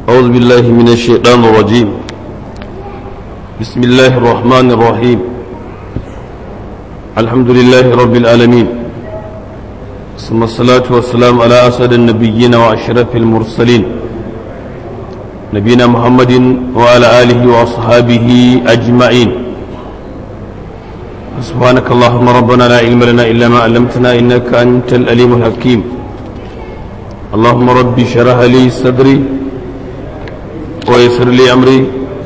أعوذ بالله من الشيطان الرجيم بسم الله الرحمن الرحيم الحمد لله رب العالمين ثم الصلاة والسلام على أسد النبيين وأشرف المرسلين نبينا محمد وعلى آله وأصحابه أجمعين سبحانك اللهم ربنا لا علم لنا إلا ما علمتنا إنك أنت الأليم الحكيم اللهم ربي شرح لي صدري ويسر لي أمري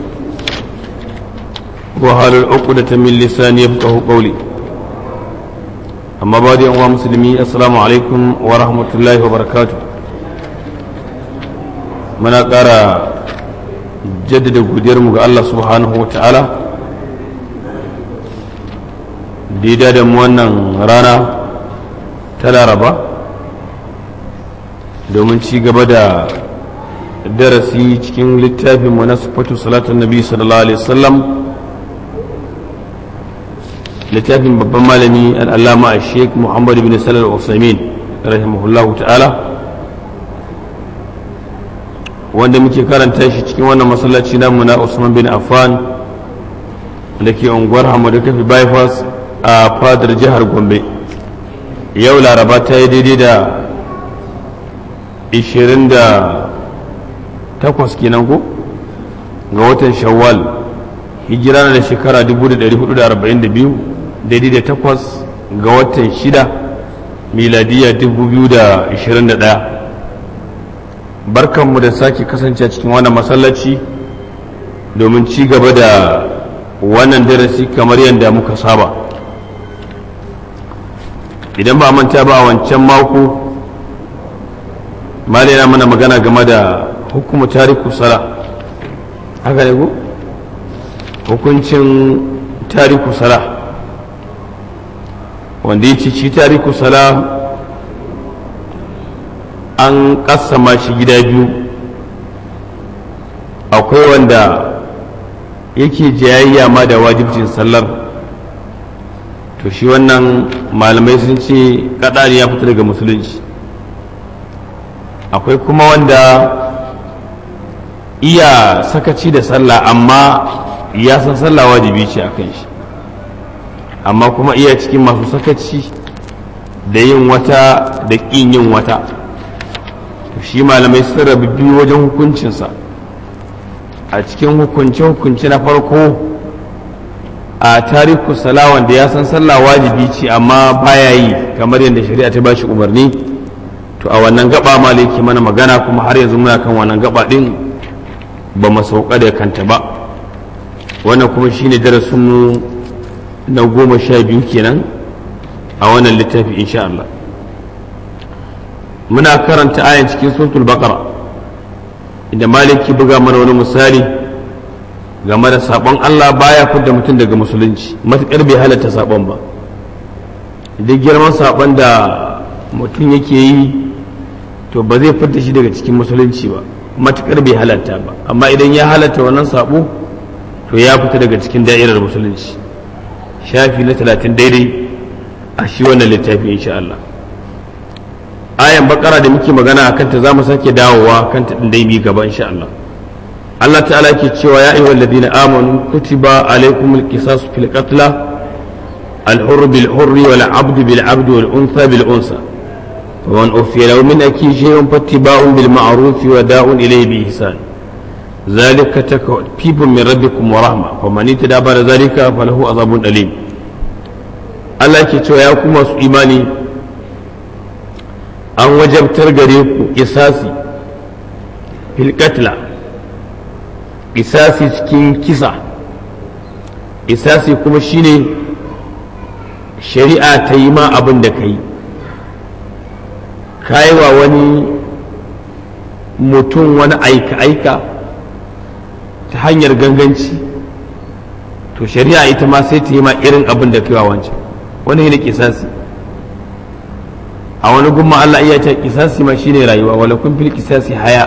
وهل العقدة من لساني يفقه قولي أما بعد يا مسلمي السلام عليكم ورحمة الله وبركاته muna ƙara jaddada godiyarmu ga Allah subhanahu wa ta'ala da da mu wannan rana ta laraba domin ci gaba da darasi cikin littafinmu na sufatu salatun nabi sallallahu alaihi wasallam littafin babban malami al'allama a sheik muhammad bin salar usamin rahimahullahu ta'ala wanda muke karanta shi cikin wannan masallaci namu na usman bin affan da ke unguwar hamadu kafi bypass a fadar jihar gombe yau laraba ta yi daidai da 28 kenan ko ga watan shawwal hijira na da shekara 1442 daidai da takwas ga watan shida miladiya 2021 barkanmu da sake kasance cikin wannan masallaci domin ci gaba da wannan darasi kamar yadda muka saba idan ba manta ba a wancan mako mali na mana magana game da hukumu tariku sala haka ne ku hukuncin tariku sala wanda ya ci tariku sala an kassama shi gida biyu akwai wanda yake jayayya ma da wajibcin sallar to shi wannan malamai sun ce kadari ya fita daga musulunci akwai kuma wanda iya sakaci da sallah amma ya san sallah wajibi ce a kan shi amma kuma iya cikin masu sakaci da yin wata da ƙin yin wata shi malamai sun rabu biyu wajen hukuncinsa a cikin hukunce-hukunce na farko a tariku salawan da ya san sallah wajibi ce amma baya yi kamar yadda shari'a ta bashi umarni to a wannan gaba maliki mana magana kuma har yanzu muna kan wannan gaba din ba mu sauka da kanta ba wannan kuma shine darasinmu na goma sha biyu kenan a wannan littafi insha Allah muna karanta ayan cikin suratul baqara inda maliki buga mana wani misali game da sabon Allah baya fidda mutum daga musulunci matukar bai halatta sabon ba duk girman sabon da mutum yake yi to ba zai fidda shi daga cikin musulunci ba matukar bai halatta ba amma idan ya halatta wannan sabo to ya fita daga cikin da'irar musulunci shafi na talatin daidai a shi wannan littafi insha Allah ayan bakara da muke magana akan ta zamu sake dawowa kan ta dai bi gaba insha Allah Allah ta'ala ke cewa ya ayyuhal ladina amanu kutiba alaykumul qisasu fil qatl al hurr bil hurr wal 'abd bil 'abd wal untha bil unsa ومن أوفي له من أكي شيء فاتباع بالمعروف وداع إليه بإحسان ذلك تكفيف من ربكم ورحمة فمن اتدى بعد ذلك فله عذاب أليم Allah ke cewa ya kuma su imani an wajabtar gare ku isasi filkatla isasi cikin kisa isasi kuma shine shari'a ta yi ma abin da ka yi wa wani mutum wani aika-aika ta hanyar ganganci to shari'a ita ma sai ta yi ma irin abin da kai wa wancan wani ne kisasi a wani gumma Allah iya ce kisasi ma shine rayuwa wala kun fil kisasi haya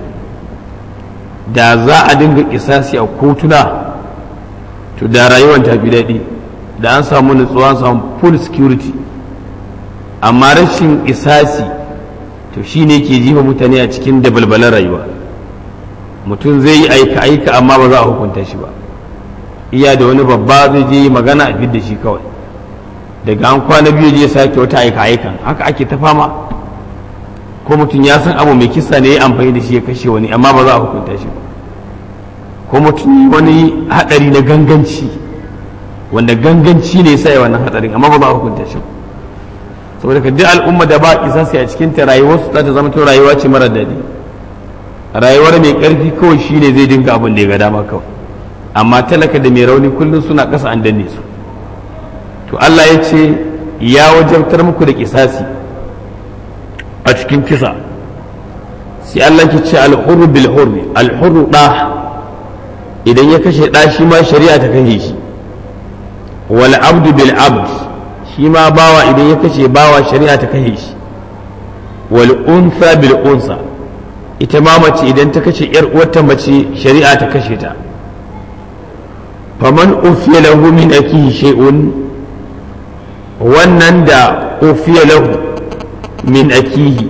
da za a dinga kisasi a kotuna to da rayuwar ta fi daɗi da an samu nutsuwa an samu full security amma rashin isasi to shi ne ke jifa mutane a cikin dabalbalan rayuwa mutum zai yi aika aika amma ba za a hukunta shi ba iya da wani babba zai je magana a fidda shi kawai daga an kwana biyu je sake wata aika aikan haka ake ta fama ko mutum ya san abu mai kisa ne ya amfani da shi ya kashe wani amma ba za a hukunta shi ba ko mutum wani hadari na ganganci wanda ganganci ne sai wannan hadarin amma ba za a hukunta shi saboda ka duk al'umma da ba isa sai a cikin ta rayuwar su za ta zama to rayuwa ce mara daɗi rayuwar mai karfi kawai shine zai dinga abin da ya ga dama kawai amma talaka da mai rauni kullum suna ƙasa an danne su to Allah ya ce ya wajabtar muku da kisasi a cikin kisa sai Allah ke ce alhurru bil hurri alhurru da idan ya kashe da shi ma shari'a ta kashe shi wal abdu bil abd shi ma bawa idan ya kashe bawa shari'a ta kashe shi wal unsa bil unsa ita ma mace idan ta kashe yar uwarta mace shari'a ta kashe ta faman ufiya lahu min akihi shay'un wannan da ufiya lahu min akihi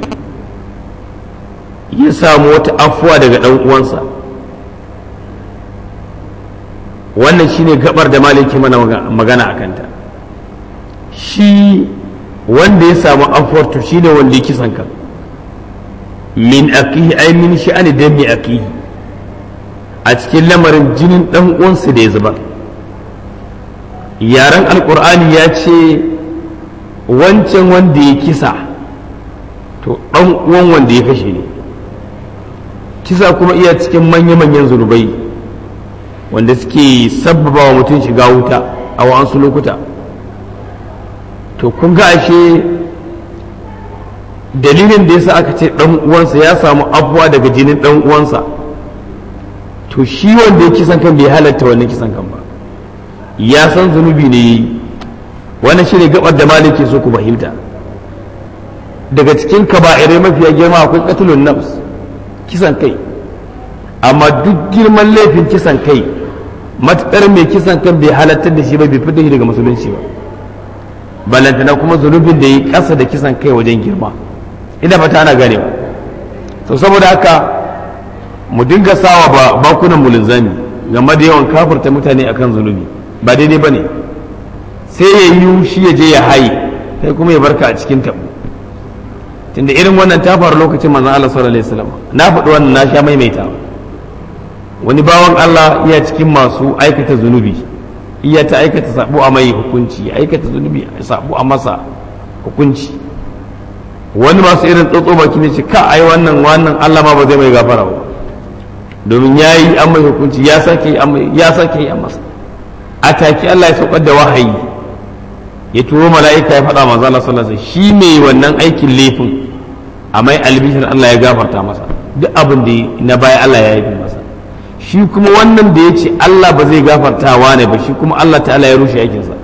ya samu wata afuwa daga ɗan uwansa wannan shine gabar da maliki mana magana a kanta shi wanda ya samu afuwar to shine wanda ya kisan kan min akihi ai min sha'ani dan mi akihi a cikin lamarin jinin ɗan uwansa da ya zuba yaren alkur'ani ya ce wancan wanda ya kisa to ɗan uwan wanda ya kashe ne kisa kuma iya cikin manya-manyan zunubai wanda suke sabbaba wa mutum shiga wuta a wa'ansu lokuta to kun ga ashe dalilin da yasa aka ce ɗan uwansa ya samu abuwa daga jinin ɗan uwansa to shi wanda ya kisan kan bai halatta wannan kisan kan ba ya san zunubi ne yi wannan shi ne gabar da maliki so ku fahimta daga cikin kaba'irai mafiya girma akwai katulun nafs kisan kai amma duk girman laifin kisan kai matuƙar mai kisan kan bai halattar da shi ba bai fita shi daga musulunci ba balantana kuma zunubin da yi ƙasa da kisan kai wajen girma ina fata ana ganewa to saboda haka mu dinga sawa ba bakunan mu linzami game da yawan kafirta mutane akan zunubi ba daidai ba ne sai ya yi shi ya je ya haye kai kuma ya barka a cikin tabu tunda irin wannan ta faru lokacin manzon Allah sallallahu alaihi wasallam na faɗi wannan na sha maimaita wani bawan Allah iya cikin masu aikata zunubi iya ta aikata sabo a mai hukunci aikata zunubi sabo a masa hukunci wani masu irin tsotso baki ne ce ka ai wannan wannan Allah ma ba zai mai gafara ba domin ya yi an mai hukunci ya sake ya sake yi a masa a take Allah ya saukar da wahayi ya turo mala'ika ya faɗa manzo Allah sallallahu alaihi wasallam shi mai wannan aikin laifin a mai albishir Allah ya gafarta masa duk abin da na baya Allah ya yi masa shi kuma wannan da ya ce Allah ba zai gafarta wa ne ba shi kuma Allah ta'ala ya rushe aikinsa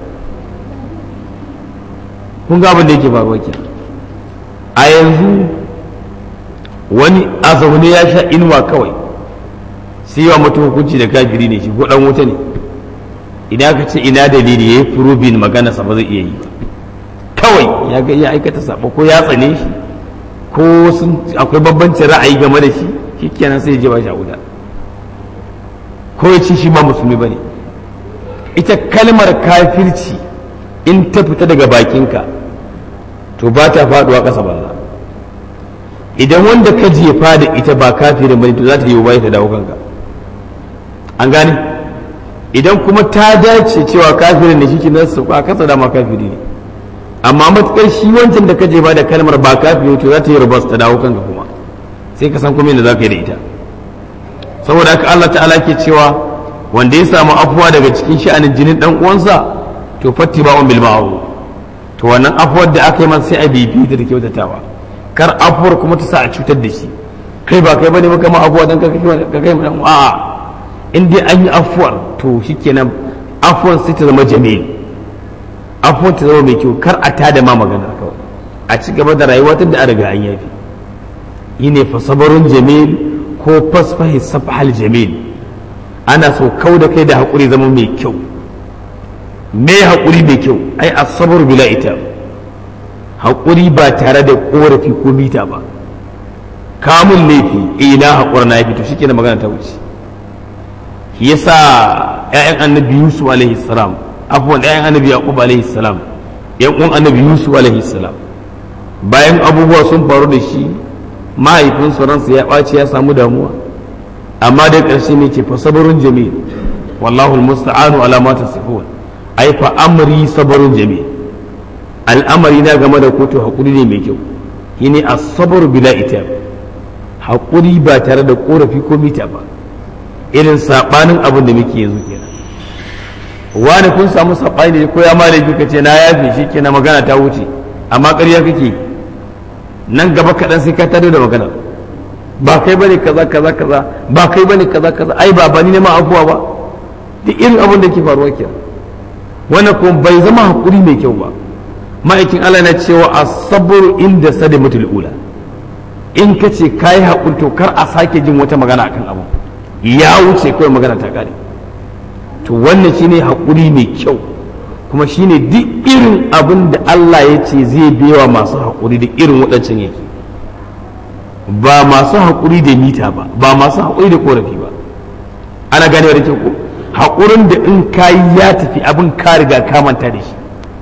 kun ga abin da yake faruwa ke a yanzu wani a zaune ya sha inuwa kawai sai yawa mutum hukunci da kafiri ne shi ko dan wuta ne idan aka ce ina dalili ya yi furubin magana sa ba zai iya yi ba kawai ya ga ya aikata sabo ko ya tsane shi ko sun akwai bambancin ra'ayi game da shi shikenan sai ya je ba shi a wuta ko ya ce shi ba musulmi bane ita kalmar kafirci in ta fita daga bakinka to ba ta faduwa ƙasa banza idan wanda ka jefa da ita ba kafirin bane to za ta yi bayan ta dawo kanka an gane idan kuma ta dace cewa kafirin da shi ke nan su a kasa dama kafiri ne amma matukar shi wancan da ka jefa da kalmar ba kafiri to za ta yi rubas ta dawo kanka kuma sai ka san kuma yadda za ka yi da ita saboda haka Allah ta'ala ke cewa wanda ya samu afuwa daga cikin sha'anin jinin dan uwansa to fattiba'un bil ma'ruf to wannan afuwar da aka yi masa sai a bibi da kyautatawa kar afuwar kuma ta sa a cutar da shi kai ba kai bane maka ma afuwa dan ka kai mu dan a'a in dai an yi afuwar to shikenan afuwar sai ta zama jamil afuwar ta zama mai kyau kar a tada ma magana kawai a ci gaba da rayuwa tun da an riga an yafi yi ne fasabarun jamil ko fasfahi safhal jamil ana so kau da kai da haƙuri zama mai kyau me haƙuri mai kyau ai asabar bila ita haƙuri ba tare da ƙorafi ko mita ba kamun laifi ina haƙura na yafi to shi kenan magana ta wuce yasa ƴaƴan annabi yusuf alaihi salam afuwan ƴaƴan annabi yaqub alaihi salam ƴan uwan annabi yusuf alaihi salam bayan abubuwa sun faru da shi mahaifinsu ransa ya ɓaci ya samu damuwa amma da ƙarshe ne ce fa sabarun jamil wallahu almusta'anu ala ma tasifun ai fa amri sabarun jamil al'amari na game da kotu hakuri ne mai kyau shine as-sabr bila itab hakuri ba tare da korafi ko mita ba irin sabanin abin da muke yanzu kenan wani kun samu sabani ne ko ya malaki ka ce na yafe shi kenan magana ta wuce amma ƙarya kake nan gaba kaɗan sai ka tare da magana ba kai bane kaza kaza kaza ba kai bane kaza kaza ai ba bani ne ma afuwa ba duk irin abin da ke faruwa kenan wannan kuma bai zama hakuri mai kyau ba ma'aikin Allah na cewa as-sabru inda sadimatul ula in ka ce kai hakuri to kar a sake jin wata magana akan abu ya wuce kawai magana ta kare to wannan shine hakuri mai kyau kuma shine duk irin abin da Allah ya ce zai bewa masu hakuri da irin waɗancan yake ba masu haƙuri da mita ba ba masu haƙuri da korafi ba ana gane da kyau ko haƙurin da in kayi ya tafi abin ka riga ka manta da shi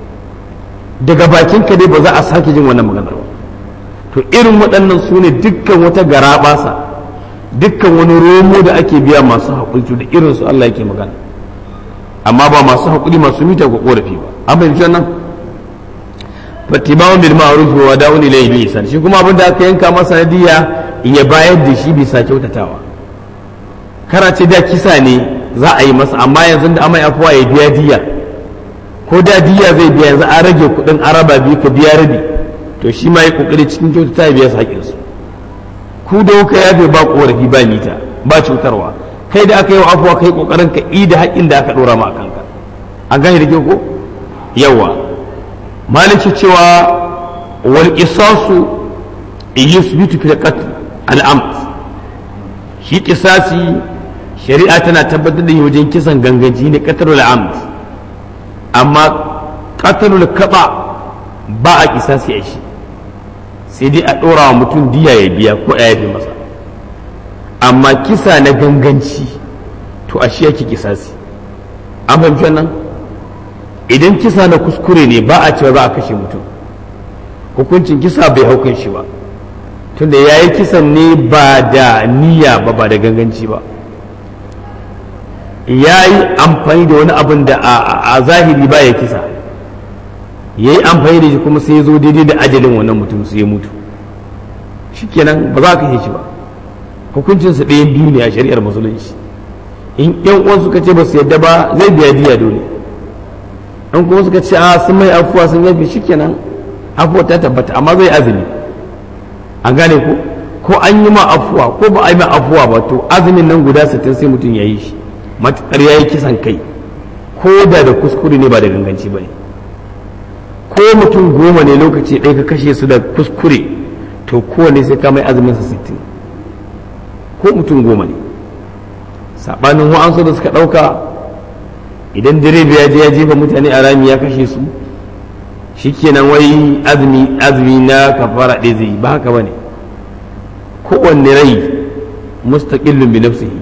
daga bakin ka dai ba za a sake jin wannan maganar ba to irin waɗannan su ne dukkan wata garaɓasa dukkan wani romo da ake biya masu haƙuri to da irin su Allah yake magana amma ba masu haƙuri masu mita ko korafi ba an fahimci wannan fattibawan bil ma'ruf wa da'un ilayhi bi ihsan shi kuma abinda aka yanka masa diya ya bayar da shi bisa kyautatawa kara ce da kisa ne za a yi masa amma yanzu da amai afuwa ya biya diya ko da diya zai biya yanzu an rage kuɗin araba biyu ka biya rabi to shi ma ya kokari cikin kyautata ya biya su haƙƙinsu ku da kuka yafe ba korafi ba mita ba cutarwa kai da aka yi wa afuwa kai kokarin ka da haƙƙin da aka ɗora ma a kanka an gane da ke ko yawa maliki cewa wal qisasu yusbitu fi qatl al amd shi qisasi shari'a tana tabbatar da wajen kisan ganganci ne qatlul amd amma qatlul kaba ba a qisasi a shi sai dai a ɗora wa mutum diya ya biya ko a yafe masa amma kisa na ganganci to a shi yake kisasi an fahimci wannan idan kisa na kuskure ne ba a cewa za a kashe mutum hukuncin kisa bai haukan shi ba tunda ya yi kisan ne ba da niyya ba ba da ganganci ba ya yi amfani da wani abin da a zahiri ba ya kisa ya yi amfani da shi kuma sai ya zo daidai da ajalin wannan mutum sai ya mutu shikenan ba za ka kashe shi ba hukuncinsa ɗayan biyu ne a shari'ar musulunci in yan uwan suka ce ba su yadda ba zai biya diya dole in kuma suka ce a sun mai afuwa sun yafi shikenan afuwa ta tabbata amma zai azumi an gane ko ko an yi ma afuwa ko ba a yi ma afuwa ba to azumin nan guda sittin sai mutum ya yi shi matuƙar ya yi kisan kai ko da da kuskure ne ba da ganganci ba ne ko mutum goma ne lokaci ɗaya ka kashe su da kuskure to kowane sai ka mai azumin sa sittin ko mutum goma ne saɓanin wa'ansu da suka ɗauka idan direba ya je ya jefa mutane a rami ya kashe su shikenan wai azumi azumi na kafara ɗaya zai ba haka bane kowanne rai mustaqillun bi nafsihi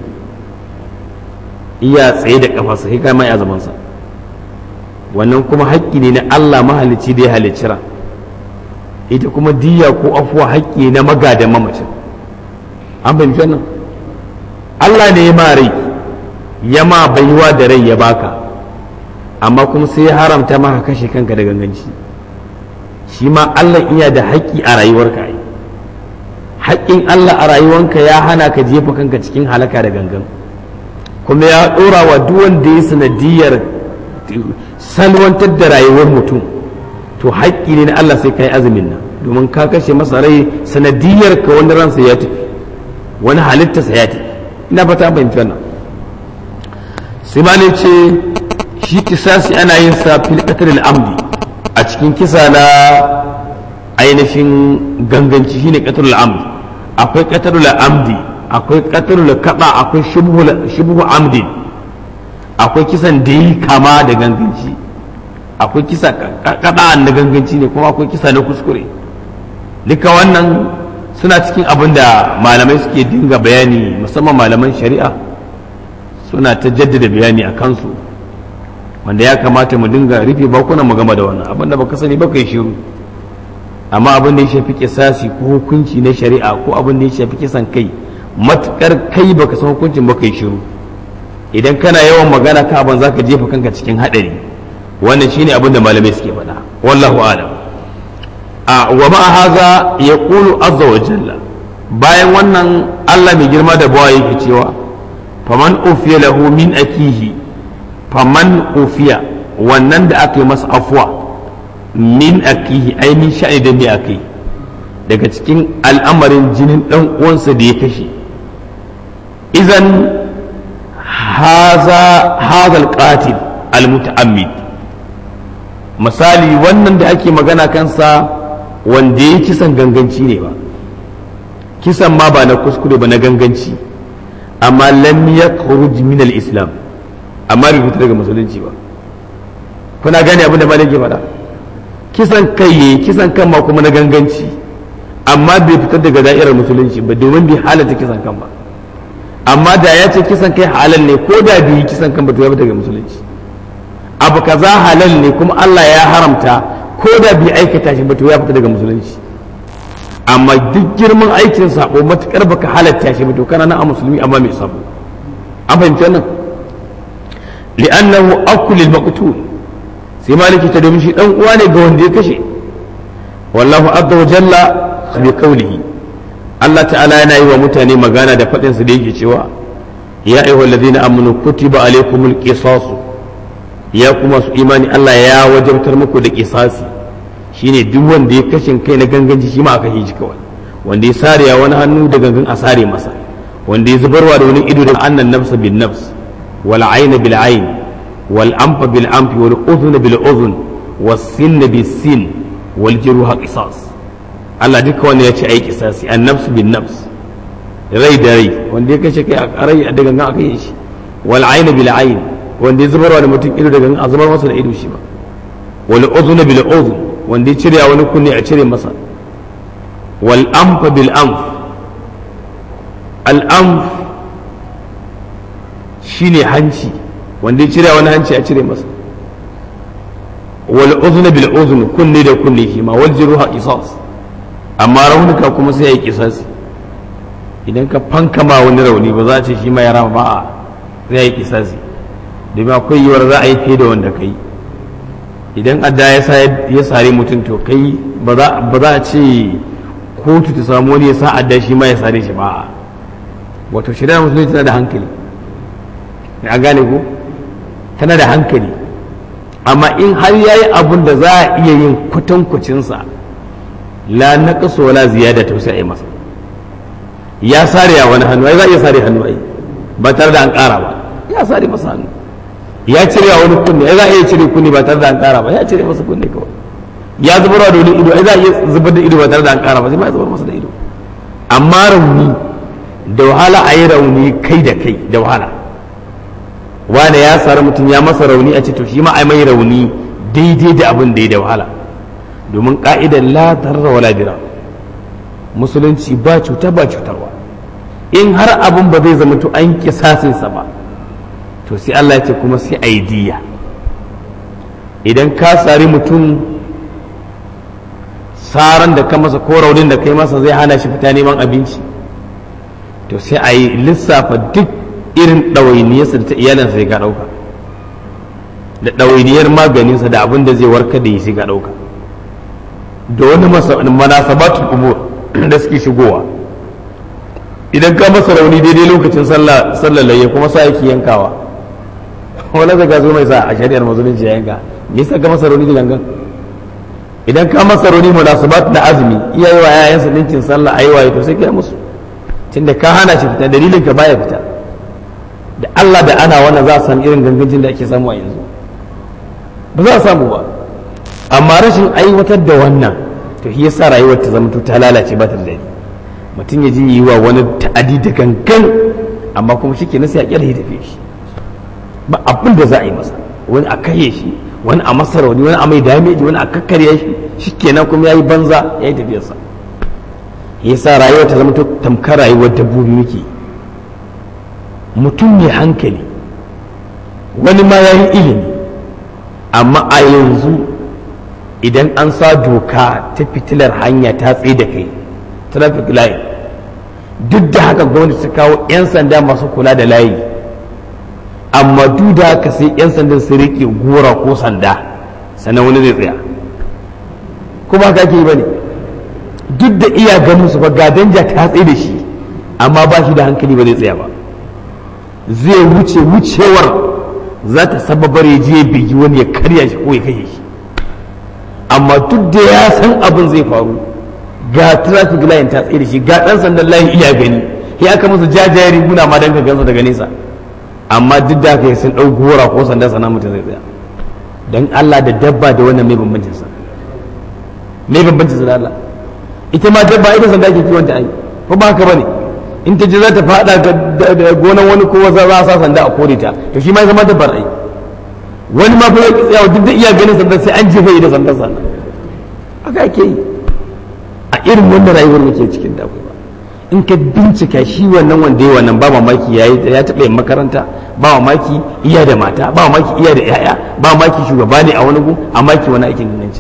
iya tsaye da kafarsa sai kai mai azumin sa wannan kuma haƙƙi ne na Allah mahalicci da ya halicci ran ita kuma diya ko afuwa haƙƙi na magadan mamacin an fahimci wannan Allah ne ya ma rai ya ma baiwa da rai ya baka amma kuma sai ya haramta maka kashe kanka da ganganci shi ma Allah iya da haƙƙi a rayuwarka ai haƙƙin Allah a rayuwarka ya hana ka jefa kanka cikin halaka da gangan kuma ya ɗora wa duk wanda ya sanadiyar salwantar da rayuwar mutum to haƙƙi ne na Allah sai ka yi azumin nan domin ka kashe masa rai sanadiyar ka wani ransa ya tafi wani halittarsa ya tafi ina fata fahimci wannan sai ma ne ce shi kisasi ana yin sa fil qatl amdi a cikin kisa na ainihin ganganci shine qatl amdi akwai qatl amdi akwai qatl kada akwai shubhu shubhu amdi akwai kisan da yi kama da ganganci akwai kisa kada na ganganci ne kuma akwai kisa na kuskure duka wannan suna cikin abin da malamai suke dinga bayani musamman malaman shari'a suna ta jaddada bayani a kansu wanda ya kamata mu dinga rufe bakunan mu game da wannan abin da baka sani baka yi shiru amma abin da ya shafi kisasi ko hukunci na shari'a ko abin da ya shafi kisan kai matukar kai baka san hukuncin baka yi shiru idan kana yawan magana ka abin zaka jefa kanka cikin hadari wannan shine abin da malamai suke faɗa wallahu alam a wa ma haza yaqulu azza wa jalla bayan wannan Allah mai girma da bawa yake cewa faman ufiya lahu min akihi faman ufiya wannan da aka yi masa afwa min akihi ai min sha'ani da me akai daga cikin al'amarin jinin dan uwansa da ya kashe idan haza haza alqatil almutaammid misali wannan da ake magana kansa wanda ya kisan ganganci ne ba kisan ma ba na kuskure ba na ganganci amma lam yakhruj min al-islam amma bai fita daga musulunci ba kuna gane abin da malam ke faɗa kisan kai yayi kisan kan ma kuma na ganganci amma bai fitar daga da'irar musulunci ba domin bai halatta kisan kan ba amma da ya ce kisan kai halal ne ko da bai yi kisan kan ba to ya fita daga musulunci abu kaza halal ne kuma Allah ya haramta ko da bai aikata shi ba to ya fita daga musulunci amma duk girman aikin sabo matukar baka halatta shi ba to kana nan a musulmi amma mai sabo an fahimci wannan li'annahu akul lil maqtul sai maliki ta domin shi dan uwa ne ga wanda ya kashe wallahu azza wa jalla bi qawlihi Allah ta'ala yana yi wa mutane magana da faɗin su da yake cewa ya ayyuhal ladina amanu kutiba alaykumul qisasu ya kuma su imani Allah ya wajabtar muku da kisasi shine duk wanda ya kashin kai na ganganci shi ma aka hiji kawai wanda ya sare wani hannu da gangan a sare masa wanda ya zubarwa da wani ido da annan nafsa bin nafs wal ayna bil ayn wal anfa bil anfi wal udhuna bil udhun was sinna bis sin wal juruha qisas Allah duka wanda ya ce ai kisasi an nafs bin nafs rai da rai wanda ya kashe kai a rai da gangan aka yi shi wal ayna bil ayn wanda ya zubarwa da mutum ido daga a zubar masa da ido shi ba wal uzuna bil uzun wanda ya cire wani kunne a cire masa wal anfa bil anf al anf shine hanci wanda ya cire wani hanci a cire masa wal uzuna bil uzun kunne da kunne shi ma wal jiruha qisas amma raunuka kuma sai ya yi kisasi idan ka fankama wani rauni ba za a ce shi ma ya rama ba a zai yi kisasi domin akwai yiwuwar za a yi fiye da wanda kai idan adda ya sare mutum to kai ba za a ce kotu ta samu wani ya sa adda shi ma ya sare shi ba wato shari'ar musulunci tana da hankali a gane ko tana da hankali amma in har ya yi abun da za a iya yin kwatankwacinsa la na kaso wala ziyada ta sai a yi masa ya sare a wani hannu ai za a iya sare hannu ai ba tare da an ƙara ba ya sare masa hannu ya cire a wani kunne ai za a iya cire kunne ba tare da an kara ba ya cire masa kunne kawai ya zubar da wani ido ai za a iya zubar da ido ba tare da an kara ba sai ma ya zubar masa da ido amma rauni da wahala a yi rauni kai da kai da wahala wane ya sari mutum ya masa rauni a ce to shi ma ai mai rauni daidai da abin da ya da wahala domin ka'idar la tarra wala dira musulunci ba cuta ba cutarwa in har abin ba zai zama to an kisasinsa ba to sai Allah ce kuma sai aidiya idan ka sari mutum saran da ka masa ko raunin da kai masa zai hana shi fita neman abinci to sai a yi lissafa duk irin ɗawainiyarsa da ta iyalinsa sai ka ɗauka da ɗawainiyar maganinsa da abin da zai warkar da yi sai ka ɗauka da wani manasabatul umur da suke shigowa idan ka masa rauni daidai lokacin sallar layya kuma sa yake yankawa wani zaga zo mai sa a shari'ar musulunci ya yanka me yasa ka masa rauni da gangan idan ka masa rauni munasabat na azumi iyaye wa yayansa dinkin sallah ayi waye to sai kai musu tunda ka hana shi fita dalilin ka baya fita da Allah da ana wannan za a samu irin gangancin da ake samu a yanzu ba za a samu ba amma rashin aiwatar da wannan to shi yasa rayuwar ta zama ta lalace ba ta da daɗi mutum ya ji yi wa wani ta'adi da gangan amma kuma shi ke nasa ya kyale ya tafi shi ba abin da za a yi masa wani a kashe shi wani a masa rauni wani a mai dameji wani a kakkarya shi shi kenan kuma ya yi banza ya yi tafiyarsa yasa rayuwa ta zama tamkar rayuwar dabbobi muke mutum mai hankali wani ma ya yi ilimi amma a yanzu idan an sa doka ta fitilar hanya ta tsaye da kai traffic light duk da haka gwamnati su kawo 'yan sanda masu kula da layi amma duk da haka sai 'yan sandan su riƙe gora ko sanda sannan wani zai tsaya kuma haka ake yi ba ne duk da iya ganin su ba ga danja ta tsaye da shi amma ba shi da hankali ba zai tsaya ba zai wuce wucewar za ta sababar ya je bigi wani ya karya shi ko ya kashe shi amma duk da ya san abin zai faru ga traffic line ta tsaye da shi ga dan sandan layin iya gani ya aka masa jajayen riguna ma dan ka gansa daga nesa amma duk da haka sun dau gora ko sanda sana mutum zai tsaya dan Allah da dabba da wannan mai bambancin sa mai bambancin sa da Allah ita ma dabba ita sanda ke kiwon ta ai ko ba haka bane in ta je za ta fada ga gonan wani ko za a sa sanda a kore ta to shi ma ya zama dabbar ai wani ma fa ya tsaya duk da iya ganin sanda sai an jefa da sanda sannan haka ake yi a irin wannan rayuwar muke cikin da ba in ka bincika shi wannan wanda ya wannan ba mamaki ya ya taɓa yin makaranta ba mamaki iya da mata ba mamaki iya da yaya ba mamaki shugaba ne a wani gu a maki wani aikin nanci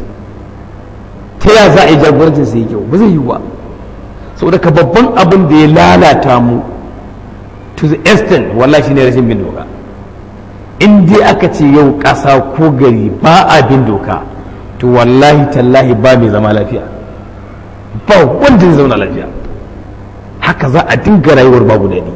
ta ya za a yi jagorancin sai kyau ba zai yi ba saboda ka babban abin da ya lalata mu to the extent wallahi shine rashin bin doka in dai aka ce yau ƙasa ko gari ba a bin doka to wallahi tallahi ba mai zama lafiya ba wanda zai zauna lafiya haka za a dinga rayuwar babu daɗi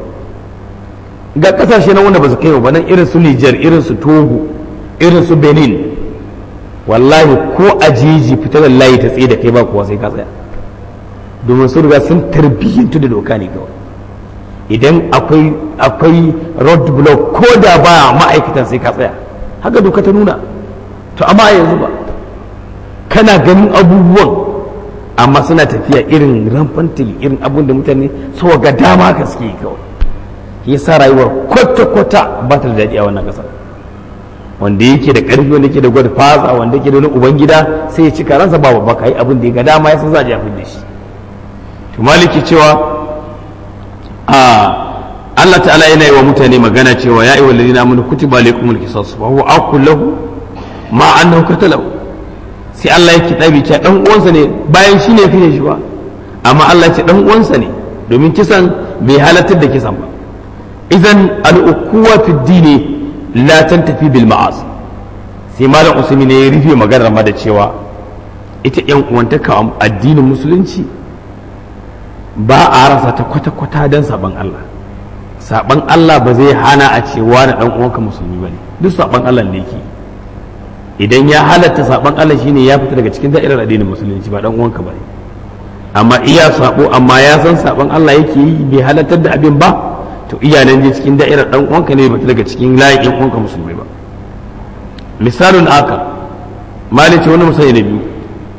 ga ƙasashe na wanda ba su kai ba nan irin su Nijar irin su Togo irin su Benin wallahi ko a jiji fitar da layi ta tsaye da kai ba kuwa sai ka tsaya domin sun riga sun tarbiyyantu da doka ne kawai idan akwai akwai road block ko da ba ma'aikatan sai ka tsaya haka doka ta nuna to amma yanzu ba kana ganin abubuwan amma suna tafiya irin ramfantili irin abun da mutane sau ga dama ka suke kawai ya sa rayuwar kwata-kwata ba ta da daɗi a wannan ƙasar wanda yake da ƙarfi wanda yake da gwada fasa wanda yake da wani ubangida sai ya cika ransa ba babba yi abin da ya ga dama ya san za a jafin da shi to maliki cewa a Allah ta'ala yana yi wa mutane magana cewa ya ayyuhal ladina amanu kutiba alaykumul qisas wa huwa aqul lahu ma annahu qatalahu sai Allah ya kitabi ce dan uwansa ne bayan shi ne fiye shi ba amma Allah ce dan uwansa ne domin kisan bai halartar da kisan ba idan al'ukuwa fi dini la tantafi bil ma'as sai malam usmi ne ya rufe maganar ma da cewa ita yan uwantaka addinin musulunci ba a rasa ta kwata-kwata don saban Allah saban Allah ba zai hana a cewa na dan uwanka musulmi bane duk saban Allah ne yake idan ya halatta saban Allah shine ya fita daga cikin da'irar addinin musulunci ba dan uwanka bane amma iya sabo amma ya san saban Allah yake yi bai halattar da abin ba to iya nan je cikin da'irar dan uwanka ne bai daga cikin layin ɗan uwanka musulmi ba misalun aka malice wani misali na biyu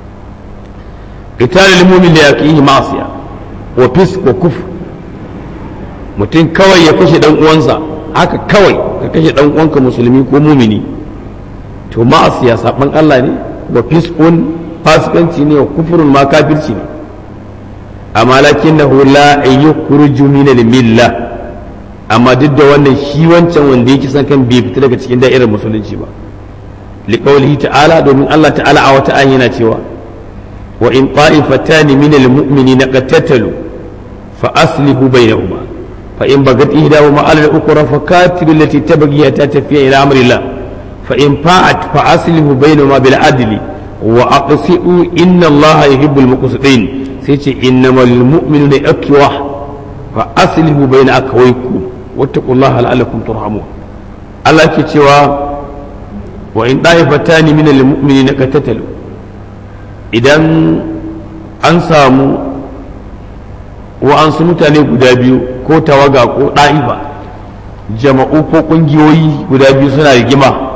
qital lil mu'min la yaqihi ma'siya wa fis wa kufr mutum kawai ya kashe dan uwansa haka kawai ka kashe dan uwanka musulmi ko mumini to ma'asiya saban Allah ne wa fiskun fasikanci ne wa kufurun ma kafirci ne amma lakin na la yukhruju min al-milla amma duk da wannan shi wancan wanda yake san kan bai fita daga cikin da'irar musulunci ba liqaulihi ta'ala domin Allah ta'ala a wata ayi yana cewa wa in ta'ifatan min al-mu'minina qatatalu fa aslihu bainahuma fa in bagat ihdahuma 'ala al-ukhra fa katilu allati tabghi hatta tafiya ila amri Allah فإن فاءت فأصله بينهما بالعدل وأقسطوا إن الله يحب المقسطين سيتي إنما المؤمنون أكوة فأصله بين أكويكم واتقوا الله لعلكم ترحمون الله كتوا وإن طائفتان من المؤمنين قتتلوا إذا an samu wa'ansu mutane guda biyu ko tawaga ko ɗa'ifa jama'u ko ƙungiyoyi guda biyu suna rigima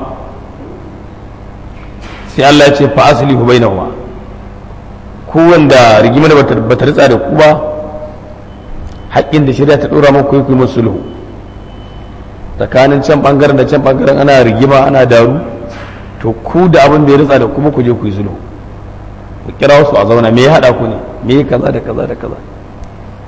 sai Allah ya ce fa aslihu bainahuma ku wanda rigima da bata ritsa da ku ba haƙƙin da shari'a ta dora muku ku yi musu sulhu tsakanin can bangaren da can bangaren ana rigima ana daru to ku da abin da ya ritsa da kuma ku je ku yi sulhu ku kira wasu a zauna me ya hada ku ne me ya kaza da kaza da kaza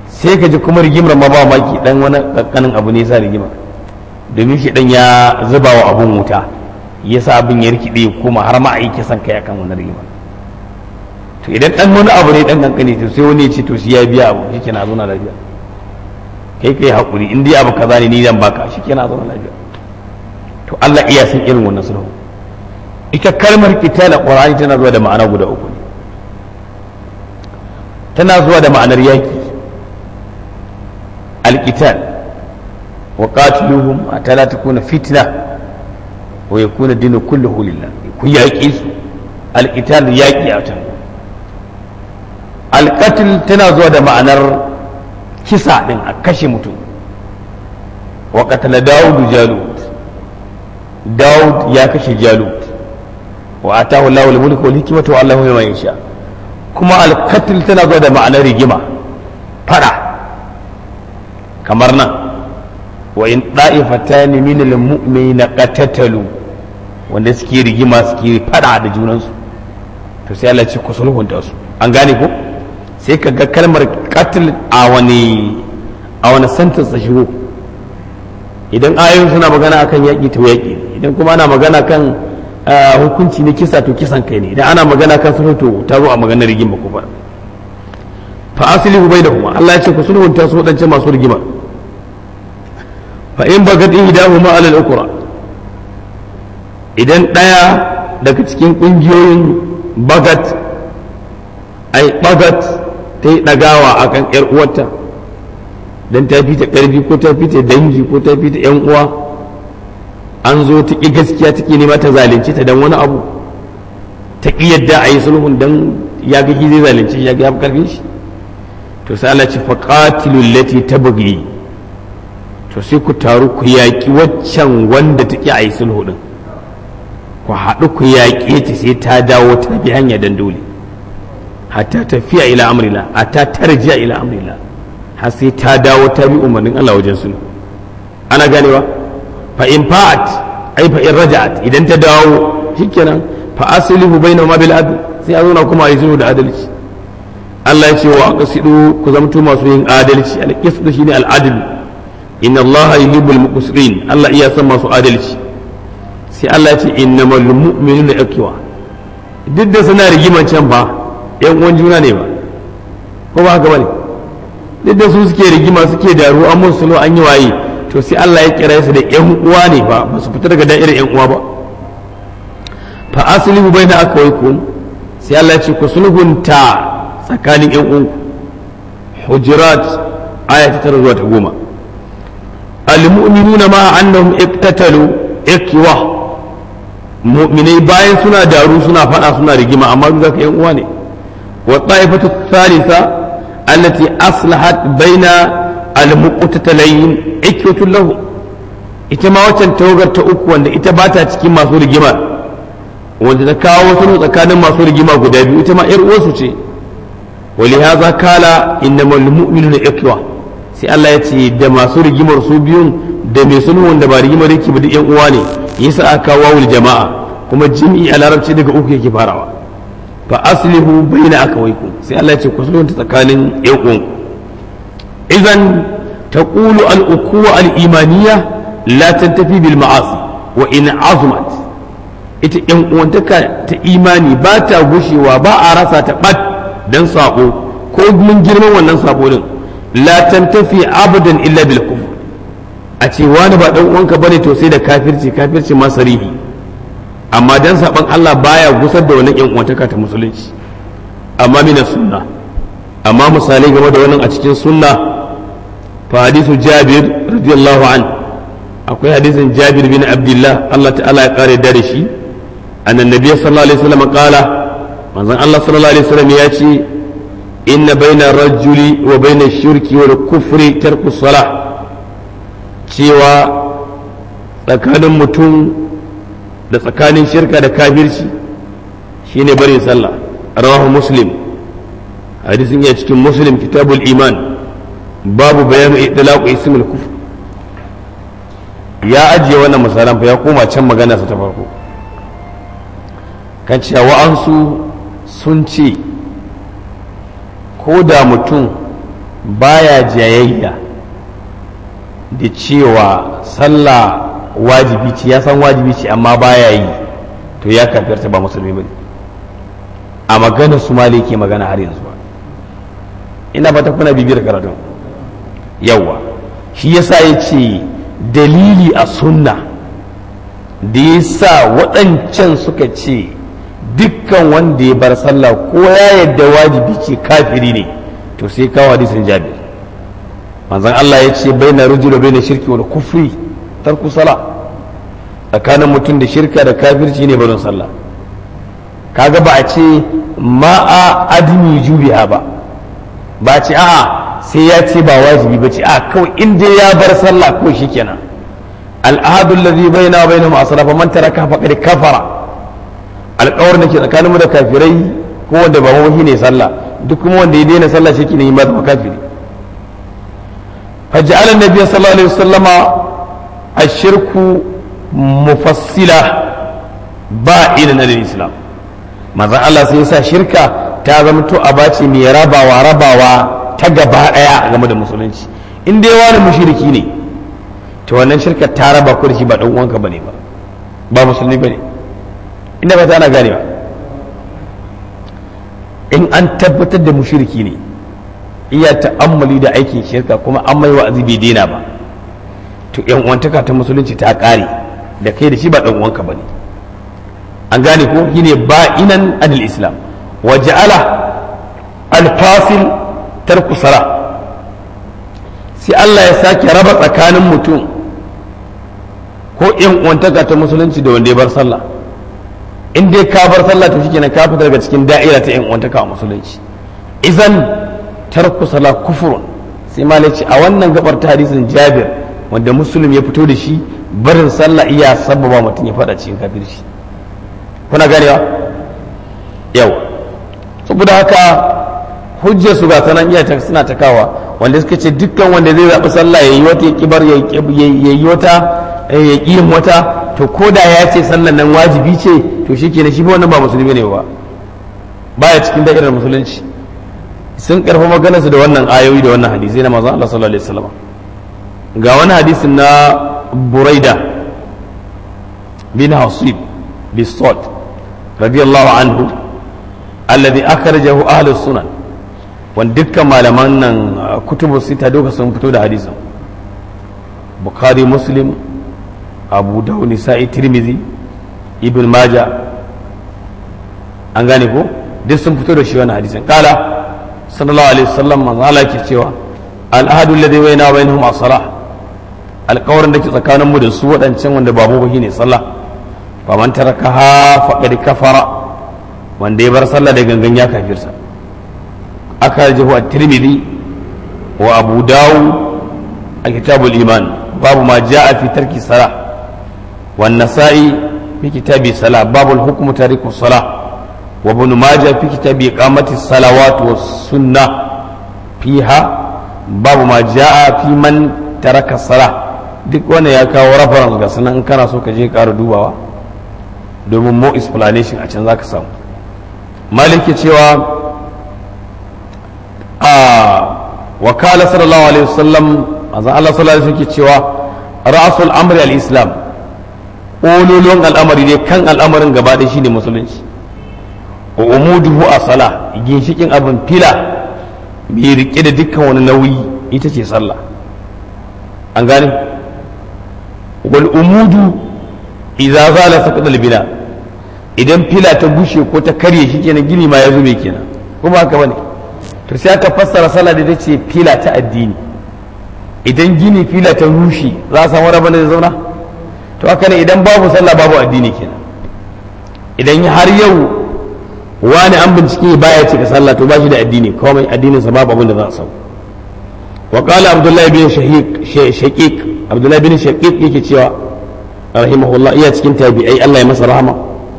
sai ka ji kuma rigimar ma ba maki dan wani kankanin abu ne sa rigima domin shi dan ya zuba wa abun wuta ya sa abin ya rikide kuma har ma a yi kisan kai akan wani rigima to idan dan wani abu ne dan kankani to sai wani ya ce to shi ya biya abu shi kenan zauna lafiya kai kai hakuri in dai abu kaza ne ni zan baka shi kenan zauna lafiya to Allah iya san irin wannan sulhu ita kalmar kitala qur'ani tana zuwa da ma'ana guda uku ne tana zuwa da ma'anar yaki alqital wa qatiluhum hatta la takuna fitna wa yakuna dinu kulluhu lillah ku yaki su alqital yaki a can alqatl tana zuwa da ma'anar kisa din a kashe mutum wa qatala dawud jalut dawud ya kashe jalut wa atahu Allahu al-mulku wal hikmata wa Allahu ma yasha kuma al-qatl tana zuwa da ma'anar rigima fada kamar nan wa in da'ifatan min al-mu'minina qatatalu wanda suke rigima suke fada da junansu to sai Allah ce ku sulhunta su an gane ko sai ka ga kalmar qatl a wani a wani sentence ta shigo idan ayoyin suna magana akan yaƙi to yaƙi idan kuma ana magana kan hukunci na kisa to kisan kai ne idan ana magana kan sulhu to ta zo a maganar rigima ko ba fa aslihu bainahuma Allah ya ce ku sulhunta su wadance masu rigima fa in bagat ihdahuma ala al-ukra idan daya daga cikin kungiyoyin bagat ai bagat ta yi dagawa akan yar uwarta dan ta fita karfi ko ta fita dangi ko ta fita yan uwa an zo ta ƙi gaskiya take nema ta zalunci ta dan wani abu ta ƙi yadda a yi sulhun dan ya ga zai zalunci ya ga ya karfin shi to sai Allah ce faqatilu allati tabghi to sai ku taru ku yaƙi waccan wanda ta ƙi a yi sulhu din ku haɗu ku yaƙe ta sai ta dawo ta bi hanya dan dole hatta tafiya ila amrila hatta tarjiya ila amrila har sai ta dawo ta bi umarnin Allah wajen sulhu ana ganewa fa in fa'at ai fa in raja'at idan ta dawo shikenan fa aslihu bainahuma bil adl sai a zauna kuma a yi sulhu da adalci Allah ya ce wa aqsidu ku zamto masu yin adalci al qisdu shine al adl inna Allah yuhibbul muqsitin Allah iya san masu adalci sai Allah ya ce innamal mu'minuna ikhwa duk da suna rigiman can ba yan uwan juna ne ba ko ba haka bane duk da su suke rigima suke daru an musu sulhu an yi waye to sai Allah ya kira su da yan uwa ne ba ba su fita daga da'irar yan uwa ba fa aslihu baina akwaikum sai Allah ya ce ku sulhunta tsakanin yan uwanku hujurat aya ta tara zuwa ta goma almu'minuna ma annahum iqtatalu ikwa mu'minai bayan suna daru suna fada suna rigima amma duk zaka yan uwa ne wa ta'ifatu thalitha allati aslahat baina almuqtatalayn ikwatun lahu ita ma waccan tawagar ta uku wanda ita ba ta cikin masu rigima wanda ta kawo wasu tsakanin masu rigima guda biyu ita ma yar uwarsu ce ولهذا قال انما المؤمنون اخوه sai Allah ya ce da masu rigimar su biyun da mai sulhu wanda ba rigimar yake ba duk yan uwa ne yasa aka wawul jama'a kuma jami'i a larabci daga uku yake farawa fa aslihu baina akawaykum sai Allah ya ce ku sulhunta tsakanin yan uwan idan taqulu al ukuwa al imaniya la tantafi bil ma'asi wa in azumat ita yan uwantaka ta imani ba ta gushewa ba a rasa ta bat dan sabo ko mun girman wannan sabo din la tantafi abadan illa bil kufr a ce wani ba dan uwanka bane to sai da kafirci kafirci ma sarihi amma dan saban Allah baya gusar da wannan yan uwantaka ta musulunci amma mina sunna amma misalai game da wannan a cikin sunna fa hadisu Jabir radiyallahu an akwai hadisin Jabir bin Abdullah Allah ta'ala ya kare da shi annan nabiy sallallahu alaihi wasallam qala manzon Allah sallallahu alaihi wasallam ya ce inna baina rajuli wa baina shirki wal kufri tarku salah cewa tsakanin mutum da tsakanin shirka da kafirci shine barin sallah rawahu muslim hadisin ya cikin muslim kitabul iman babu bayanu itlaqu ismul kufr ya ajiye wannan misalan fa ya koma can magana sa ta farko kan cewa wa'ansu sun ce ko da mutum baya jayayya da cewa sallah wajibi ce ya san wajibi ce amma baya yi to ya kafirta ba musulmi bane a magana su mali ke magana har yanzu ba ina ba ta kuna bibiyar karatun yawa shi yasa ya ce dalili a sunna da ya sa waɗancan suka ce dukkan wanda ya bar sallah ko ya yadda wajibi ce kafiri ne to sai kawo hadisin jabir manzon Allah ya ce bai na rujula bai na shirki wal kufri tarku sala tsakanin mutum da shirka da kafirci ne barin sallah kaga ba a ce ma'a adimi jubiha ba ba a ce a'a sai ya ce ba wajibi ba ce a kawai in dai ya bar sallah kawai shikenan al'ahadu alladhi baina wa bainahum asrafa man taraka faqad kafara alƙawarin da ke tsakanin mu da kafirai ko wanda ba mu ne sallah duk kuma wanda ya daina sallah shi ne ma zama kafiri فجعل النبي صلى الله عليه وسلم الشرك مفصلا بائنا عن الاسلام manzon Allah sai yasa shirka ta zama to a bace mai rabawa rabawa ta gaba daya game da musulunci in dai wani mushriki ne to wannan shirka ta raba ku da shi ba dan uwanka bane ba ba musulmi bane inda ba ta ana gane ba in an tabbatar da mushriki ne iya ta'ammali da aikin shirka kuma an mai wa'azi bai daina ba to yan uwantaka ta musulunci ta kare da kai da shi ba dan uwanka bane an gane ko shine ba'inan anil islam wa ja'ala al-fasil tarku sala sai Allah ya sake raba tsakanin mutum ko yan uwantaka ta musulunci da wanda ya bar sallah in dai ka bar sallah to shikenan ka fita daga cikin da'ira ta yan uwantaka a musulunci idan tarku sala kufurun sai malai ce a wannan gabar ta hadisin jabir wanda musulun ya fito da shi barin sallah iya sababa mutum ya fada cikin kafirci kuna ganewa yau saboda haka hujjar su ga sanan iya suna takawa wanda suka ce dukkan wanda zai zaɓi sallah ya yi wata ya kibar ya yi wata ya ƙi yin wata to ko da ya ce sallan nan wajibi ce to shi kenan shi ba wannan ba musulmi ne ba baya cikin da'irar musulunci sun karfa maganarsu da wannan ayoyi da wannan hadisai na manzon Allah sallallahu alaihi wasallam ga wani hadisin na Buraida bin Hasib bisot radiyallahu anhu alladhi akhrajahu ahli sunan wanda dukkan malaman nan kutubu sita duka sun fito da hadisin Bukhari Muslim Abu Dawud Nisa'i Tirmidhi Ibn Majah an gane ko duk sun fito da shi wannan hadisin kala sallallahu alaihi wasallam manzo Allah ke cewa al'ahadu alladhi bayna wa bainahum as-salah alƙawarin da ke tsakanin mu da su waɗancan wanda ba mu ne sallah fa man tarakaha faqad kafara wanda ya bar sallah da gangan ya kafirsa aka jihu at-tirmidhi wa abu dawud a kitabul iman babu ma jaa fi tarki salah wan nasa'i fi kitabi salah babul hukmu tariku salah وابن ماجه في كتاب إقامة الصلوات والسنة فيها باب ما جاء في من ترك الصلاة duk wanda ya kawo reference ga sanan in kana so ka je ƙara dubawa domin mo explanation a can za ka samu maliki cewa a wakala sallallahu alaihi wasallam azan Allah sallallahu alaihi wasallam cewa ra'sul amri al-islam ololon al'amari ne kan al'amarin gaba ɗaya shine musulunci wa umuduhu a sala ginshikin abin fila mai rike da dukkan wani nauyi ita ce sallah an gane wal umudu idza zala saqata bina idan fila ta gushe ko ta karye shi kenan gini ma ya zube kenan kuma haka bane to sai aka fassara sallah da tace fila ta addini idan gini fila ta rushe za a samu rabon da zauna to haka ne idan babu sallah babu addini kenan idan har yau wani an bincike baya cika sallah to bashi da addini komai addinin sa babu abin da za a samu wa qala abdullahi bin shahiq shaqiq abdullahi bin shaqiq yake cewa rahimahullah iya cikin tabi'ai Allah ya masa rahama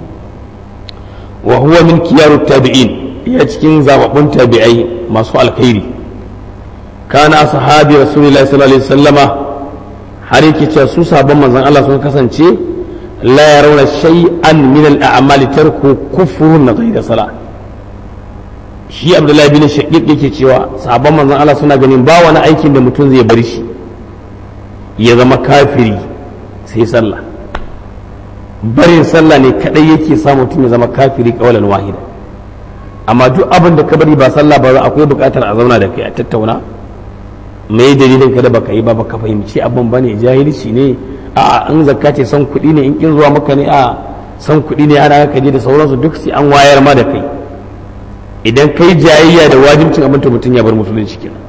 wa huwa min kiyaru tabi'in iya cikin zababbun tabi'ai masu alkhairi kana sahabi rasulullahi sallallahu alaihi wasallama har yake cewa su sabon manzon Allah sun kasance la yarawna shay'an min al-a'mali tarku kufrun ghayra salah shi abdullahi bin shaqiq yake cewa sahabban manzon Allah suna ganin ba wani aikin da mutum zai bar shi ya zama kafiri sai sallah barin sallah ne kadai yake sa mutum ya zama kafiri kawalan wahida amma duk abin da ka bari ba sallah ba akwai bukatar a zauna da kai a tattauna me dalilin ka da baka yi ba baka fahimci abin bane jahilci ne a in zakka ce san kuɗi ne in kin zuwa maka ne a san kuɗi ne ana ka je da sauransu duk sai an wayar ma da kai idan kai jayayya da wajibcin abin to mutum ya bar musulunci kenan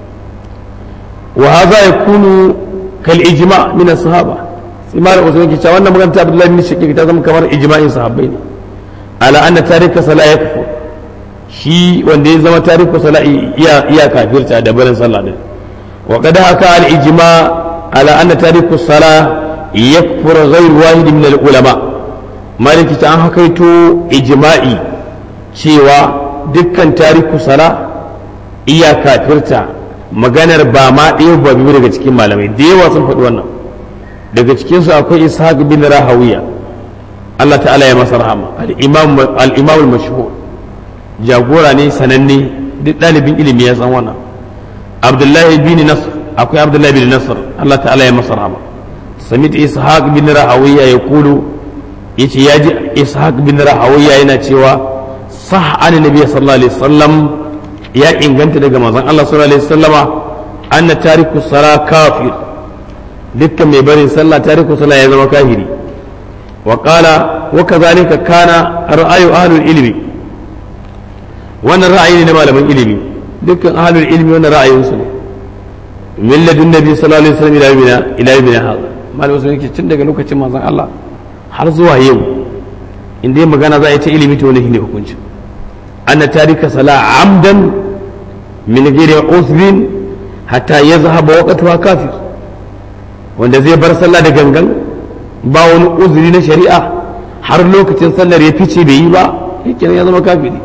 wa hadha yakunu kal ijma min as-sahaba sai malam usman ke cewa wannan magana ta Abdullahi bin Shaqiq ta zama kamar ijma'in sahabbai ne ala anna tarika sala yakfur shi wanda ya zama tariku sala iya iya kafirta da barin sallah din wa qad haka al ijma ala anna tariku sala yakfur ghayr wahid min al ulama maliki ta an hakaito ijma'i cewa dukkan tariku sala iya kafirta maganar ba ma ɗaya ba biyu daga cikin malamai da yawa sun faɗi wannan daga cikinsu akwai ishaq bin rahawiya Allah ta'ala ya masa rahama al-imam al-mashhur jagora ne sananne duk ɗalibin ilimi ya san wannan abdullahi bin nasr akwai abdullahi bin nasr Allah ta'ala ya masa rahama samit ishaq bin rahawiya ya kulu yace ya ji ishaq bin rahawiya yana cewa sah an nabiy sallallahu alaihi wasallam ya inganta daga manzon Allah sallallahu alaihi wasallama anna tariku sala kafir dukkan mai barin sallah tariku sala ya zama kafiri wa qala wa kadhalika kana ra'ayu ahlul ilmi wannan ra'ayi ne na malaman ilimi dukkan ahlul ilmi wannan ra'ayinsu ne min ladun nabi sallallahu alaihi wasallam ila yawmina ila yawmina hada malamin sun yake tun daga lokacin manzon Allah har zuwa yau in dai magana za a yi ta ilimi to wani shine hukunci anna tarika sala amdan min ghairi usrin hatta yazhaba waqtuha kafir wanda zai bar sallah da gangan ba wani uzuri na shari'a har lokacin sallar ya fice bai yi ba yake ya zama kafiri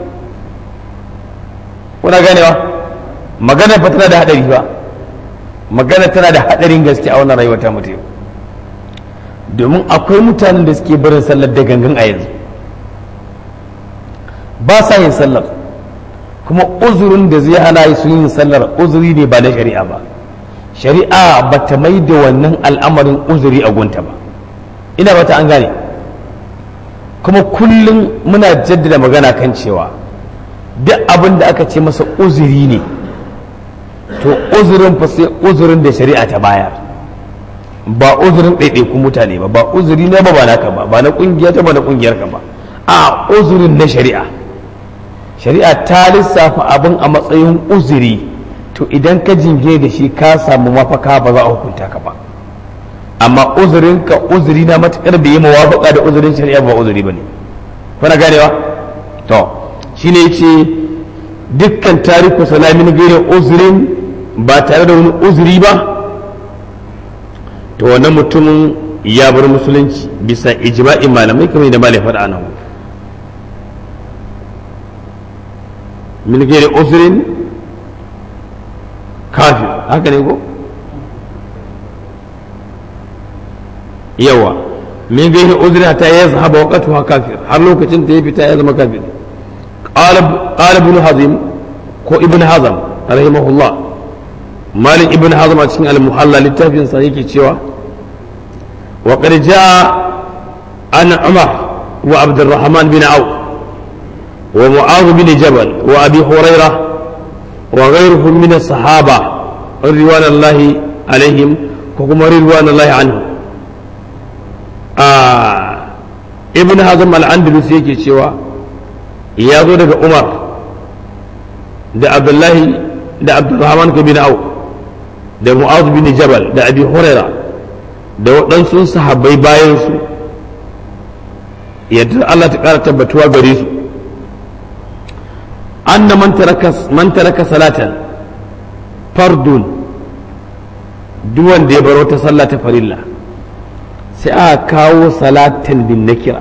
kuna ganewa magana fa tana da hadari ba magana tana da hadarin gaske a wannan rayuwar ta mutu domin akwai mutanen da suke barin sallar da gangan a yanzu ba sa yin sallar kuma uzurin da zai hana su yin sallar uzuri ne ba na shari'a ba shari'a ba ta mai da wannan al'amarin uzuri a gunta ba ina ba ta an gane kuma kullum muna jaddada magana kan cewa duk abin da aka ce masa uzuri ne to uzurin fa sai uzurin da shari'a ta bayar ba uzurin ɗaiɗaikun mutane ba ba uzuri na ba ba naka ba ba na ƙungiya ta ba na ƙungiyar ka ba a uzurin na shari'a shari'a ta lissafa abin a matsayin uzuri to idan ka jinge da shi ka samu mafaka ba za a hukunta ka ba amma uzurin ka uzuri na matukar bai yi mawafaka da uzurin shari'a ba uzuri ba ne kuna ganewa to shine yace dukkan tariku salamin gairin uzurin ba tare da wani uzuri ba to wannan mutumin ya bar musulunci bisa ijma'in malamai kamar da malai faɗa nan min gairin uzurin kafir haka ne ko yawa min gairin uzurin ta ya zahaba waqatuha kafir har lokacin da ya fita ya zama kafir قال قال ابن حزم كو ابن حزم رحمه الله مالك ابن حزم cikin المحلى littafin sa yake cewa وقد جاء عن عمر وعبد الرحمن بن عوف ومعاذ بن جبل وابي هريره وغيرهم من الصحابه رضوان الله عليهم وكما رضوان الله عنهم آه ابن حزم الاندلس yake cewa ya zo daga umar da abdullahi da abdurrahman bin au da mu'az bin jabal da abi huraira da waɗansu sahabbai bayan su yadda Allah ta ƙara tabbatuwa gare su anna man taraka salatan fardun duk wanda ya bar wata sallah ta farilla sai aka kawo salatan bin nakira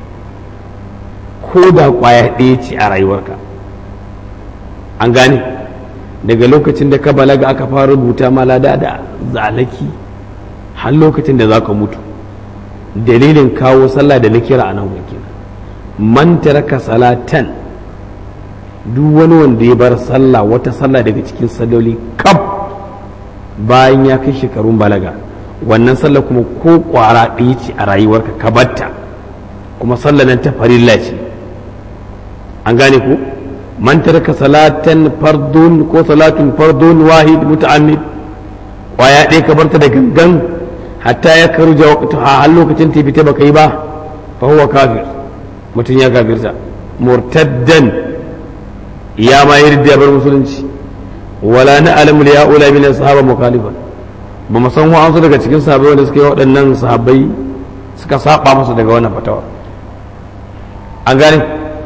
ko da kwaya ɗaya ce a rayuwarka an gane daga lokacin da ka balaga aka fara rubuta ma lada da zalaki har lokacin da za ka mutu dalilin kawo sallah da na kira a nan wakil man taraka salatan duk wani wanda ya bar sallah wata sallah daga cikin salloli kaf bayan ya kai shekarun balaga wannan sallah kuma ko kwara ɗaya ce a rayuwarka ka batta kuma sallah nan ta farilla ce an gane ku man taraka salatan fardun ko salatun fardun wahid muta'ammid kwaya ɗaya ka barta da gangan hatta ya karu ja waqtuha har lokacin ta fita baka yi ba fa huwa kafir mutum ya kafirta murtaddan ya ma yarda bar musulunci wala na alamu ya ula min sahaba mukhalifa ba mu san wa'ansu daga cikin sahabbai wanda suka yi waɗannan sahabbai suka saba masa daga wannan fatawa an gane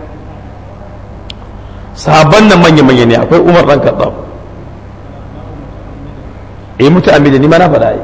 sahabban nan manya manya ne akwai Umar dan Khattab eh muta'ammida ni ma na faɗa ai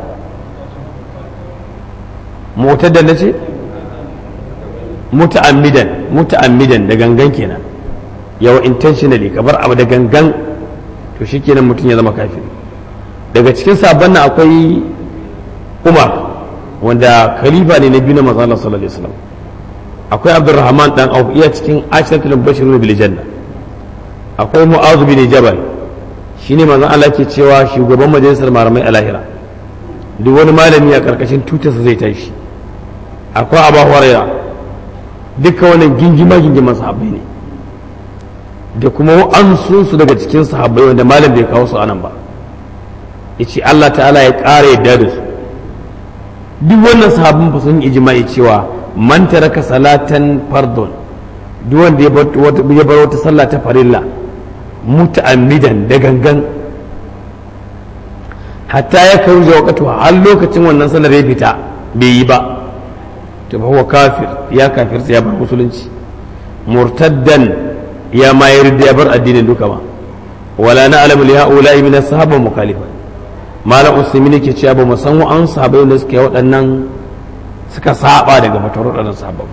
mutaddan nace muta'ammidan muta'ammidan da gangan kenan yawa intentionally kabar abu da gangan to shikenan mutum ya zama kafiri daga cikin sabon nan akwai Umar wanda khalifa ne na biyu na manzo Allah sallallahu alaihi wasallam akwai Abdurrahman dan Auf iya cikin ashratul bashirun bil janna akwai Mu'adh bin Jabal shine manzo Allah ke cewa shugaban majalisar malamai a lahira duk wani malami a karkashin tutarsa zai tashi akwai Abu Hurairah duka wannan gingima gingiman sahabbai ne da kuma an su daga cikin sahabbai wanda malam bai kawo su anan ba yace Allah ta'ala ya ƙara yadda da su duk wannan sahabban ba sun ijma'i cewa man taraka salatan fardun duk wanda ya bar wata sallah ta farilla muta'ammidan da gangan hatta ya karu da wakatu har lokacin wannan sallar ya fita bai yi ba to fa huwa kafir ya kafir ya bar musulunci murtaddan ya mayar da ya bar addinin duka ba wala na alamu li haula min ashaba mukhalifa malam usaimin yake cewa ba mu san wa an sahabbai da suke waɗannan suka saba daga fatarar waɗannan sahabbai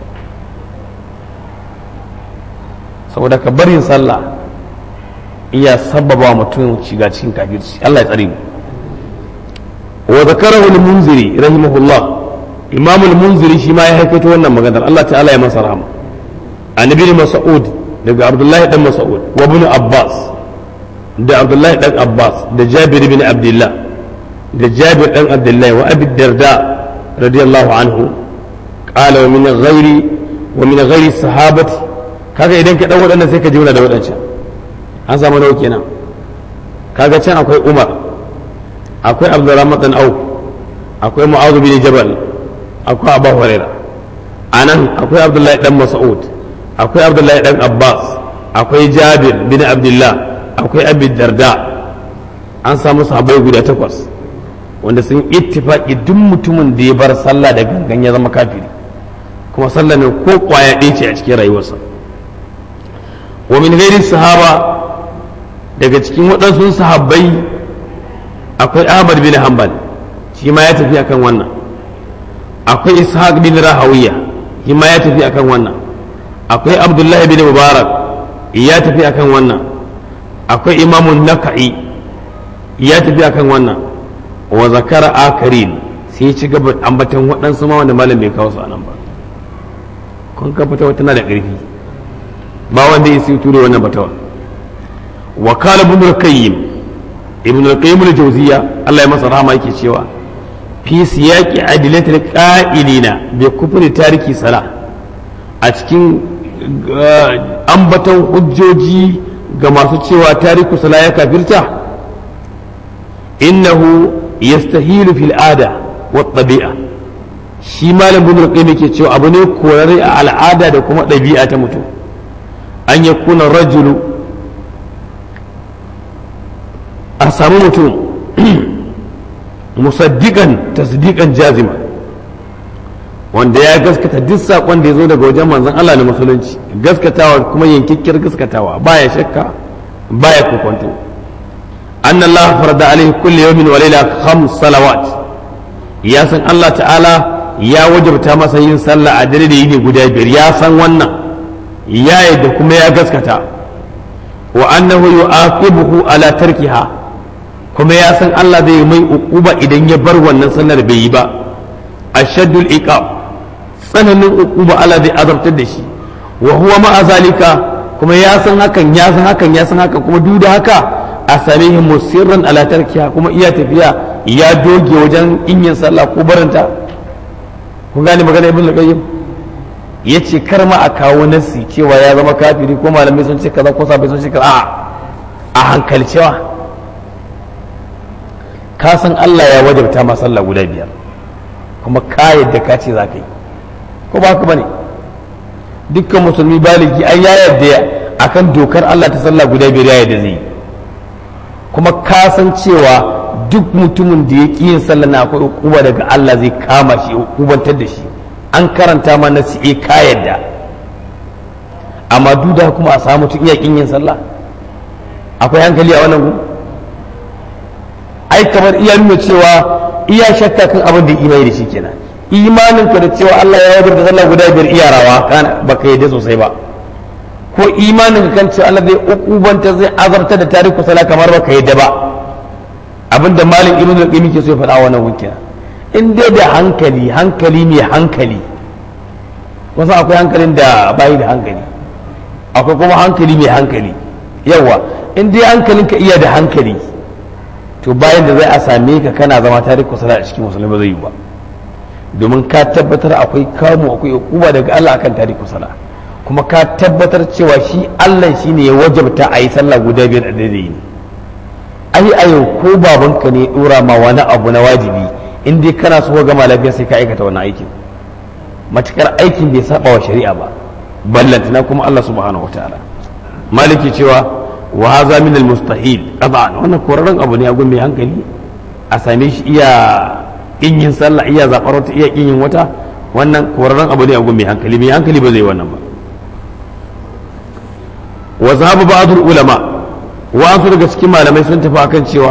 saboda ka barin sallah iya sababa mutum shiga cikin kafirci Allah ya tsare mu wa zakarahu al-munziri rahimahullah imam al-munziri shi ma ya haikaito wannan maganar Allah ta'ala ya masa rahama annabi mas'ud daga abdullahi dan mas'ud wa ibn abbas da abdullahi dan abbas da jabir bin abdullah da jabir dan abdullahi wa abi darda radiyallahu anhu qala wa min ghairi wa min ghairi sahabati kaga idan ka dan wadannan sai ka jira da wadancan an samu nawa kenan kaga can akwai umar akwai abdurrahman dan auf akwai mu'adh bin jabal akwai abu hurairah anan akwai abdullahi dan mas'ud akwai abdullahi dan abbas akwai jabir bin abdullah akwai abi darda an samu sahabbai guda takwas wanda sun ittifaki duk mutumin da ya bar sallah da gangan ya zama kafiri kuma sallah ne ko kwaya ɗaya ce a cikin rayuwarsa wa min ghairi sahaba daga cikin waɗansu sahabbai akwai ahmad bin hanbal shi ma ya tafi akan wannan akwai ishaq bin rahawiya shi ma ya tafi akan wannan akwai abdullahi bin mubarak ya tafi akan wannan akwai imamun naka'i ya tafi akan wannan wa zakara akarin sai ci gaba ambatan waɗansu ma wanda malam bai kawo su anan ba kun ka fita tana da ƙarfi ba wanda ya sai ture wannan batawa wa kala ibn al-qayyim ibn al-qayyim al-jawziya Allah ya masa rahama yake cewa fi siyaqi adilatil qa'ilina bi kufri tariki sala a cikin ambaton hujjoji ga masu cewa tariku sala ya kafirta innahu yastahilu fil ada wa tabi'a shi malam bin al-qayyim yake cewa abu ne korare a al'ada da kuma ɗabi'a ta mutum an yakuna rajulu a samu mutum musaddiqan tasdiqan jazima wanda ya gaskata duk saƙon da ya zo daga wajen manzon Allah na musulunci gaskatawa kuma yankikkiyar gaskatawa baya shakka baya kokonto an Allah farada alaihi kulli yawmin wa layla khams salawat ya san Allah ta'ala ya wajabta masa yin sallah a dare da yini guda biyar ya san wannan ya yadda kuma ya gaskata wa annahu yu'aqibuhu ala tarkiha kuma ya san Allah zai mai uquba idan ya bar wannan sallar bai yi ba ashaddul iqab tsananin uquba Allah zai azabtar da shi wa huwa ma'a zalika kuma ya san hakan ya san hakan ya san hakan kuma duk da haka a same shi musirran ala tarkiya kuma iya tafiya ya doge wajen inyin sallah ko barinta kun gane magana ibn al-qayyim yace kar ma a kawo nasi cewa ya zama kafiri ko malamai sun ce kaza ko sabai sun ce kaza a a hankalcewa ka san Allah ya wajabta ma sallah guda biyar kuma ka yadda ka ce za ka yi ko ba ka bane dukkan musulmi baligi an ya yarda akan dokar Allah ta sallah guda biyar ya yarda zai yi kuma ka san cewa duk mutumin da ya ƙi yin sallah na akwai hukuma daga Allah zai kama shi hukubantar da shi an karanta ma na siye ka yadda amma duk da kuma a samu mutum iya ƙin yin sallah akwai hankali a wannan gun ai kamar iya nuna cewa iya shakka kan abin da imani da shi kenan imanin ka da cewa Allah ya wajar da sallah guda biyar iyarawa kana baka yadda sosai ba ko imanin ka kan cewa Allah zai ukubanta zai azarta da tariku sala kamar baka yadda ba abinda malin ibn al-qayyim ke so ya faɗa wannan wukin in dai da hankali hankali mai hankali wasu akwai hankalin da bayi da hankali akwai kuma hankali mai hankali yawa in dai hankalin ka iya da hankali to bayan da zai a same ka kana zama tariku sala a cikin musulmi ba zai yi ba domin ka tabbatar akwai kamu akwai hukuma daga Allah akan tariku sala kuma ka tabbatar cewa shi Allah shine ya wajabta a yi sallah guda biyar a daidai ne ai a yau ko babanka ne dora ma wani abu na wajibi in dai kana so gama lafiya sai ka aikata wannan aikin matukar aikin bai saba wa shari'a ba ballantana kuma Allah subhanahu wataala maliki cewa wa hadha min al mustahil qad'an wannan korarren abu ne a gun mai hankali a same shi iya kin yin sallah iya zabar wata iya kin yin wata wannan korarren abu ne a gun mai hankali mai hankali ba zai wannan ba wa zahaba ba'd ulama wa'ansu daga cikin malamai sun tafi akan cewa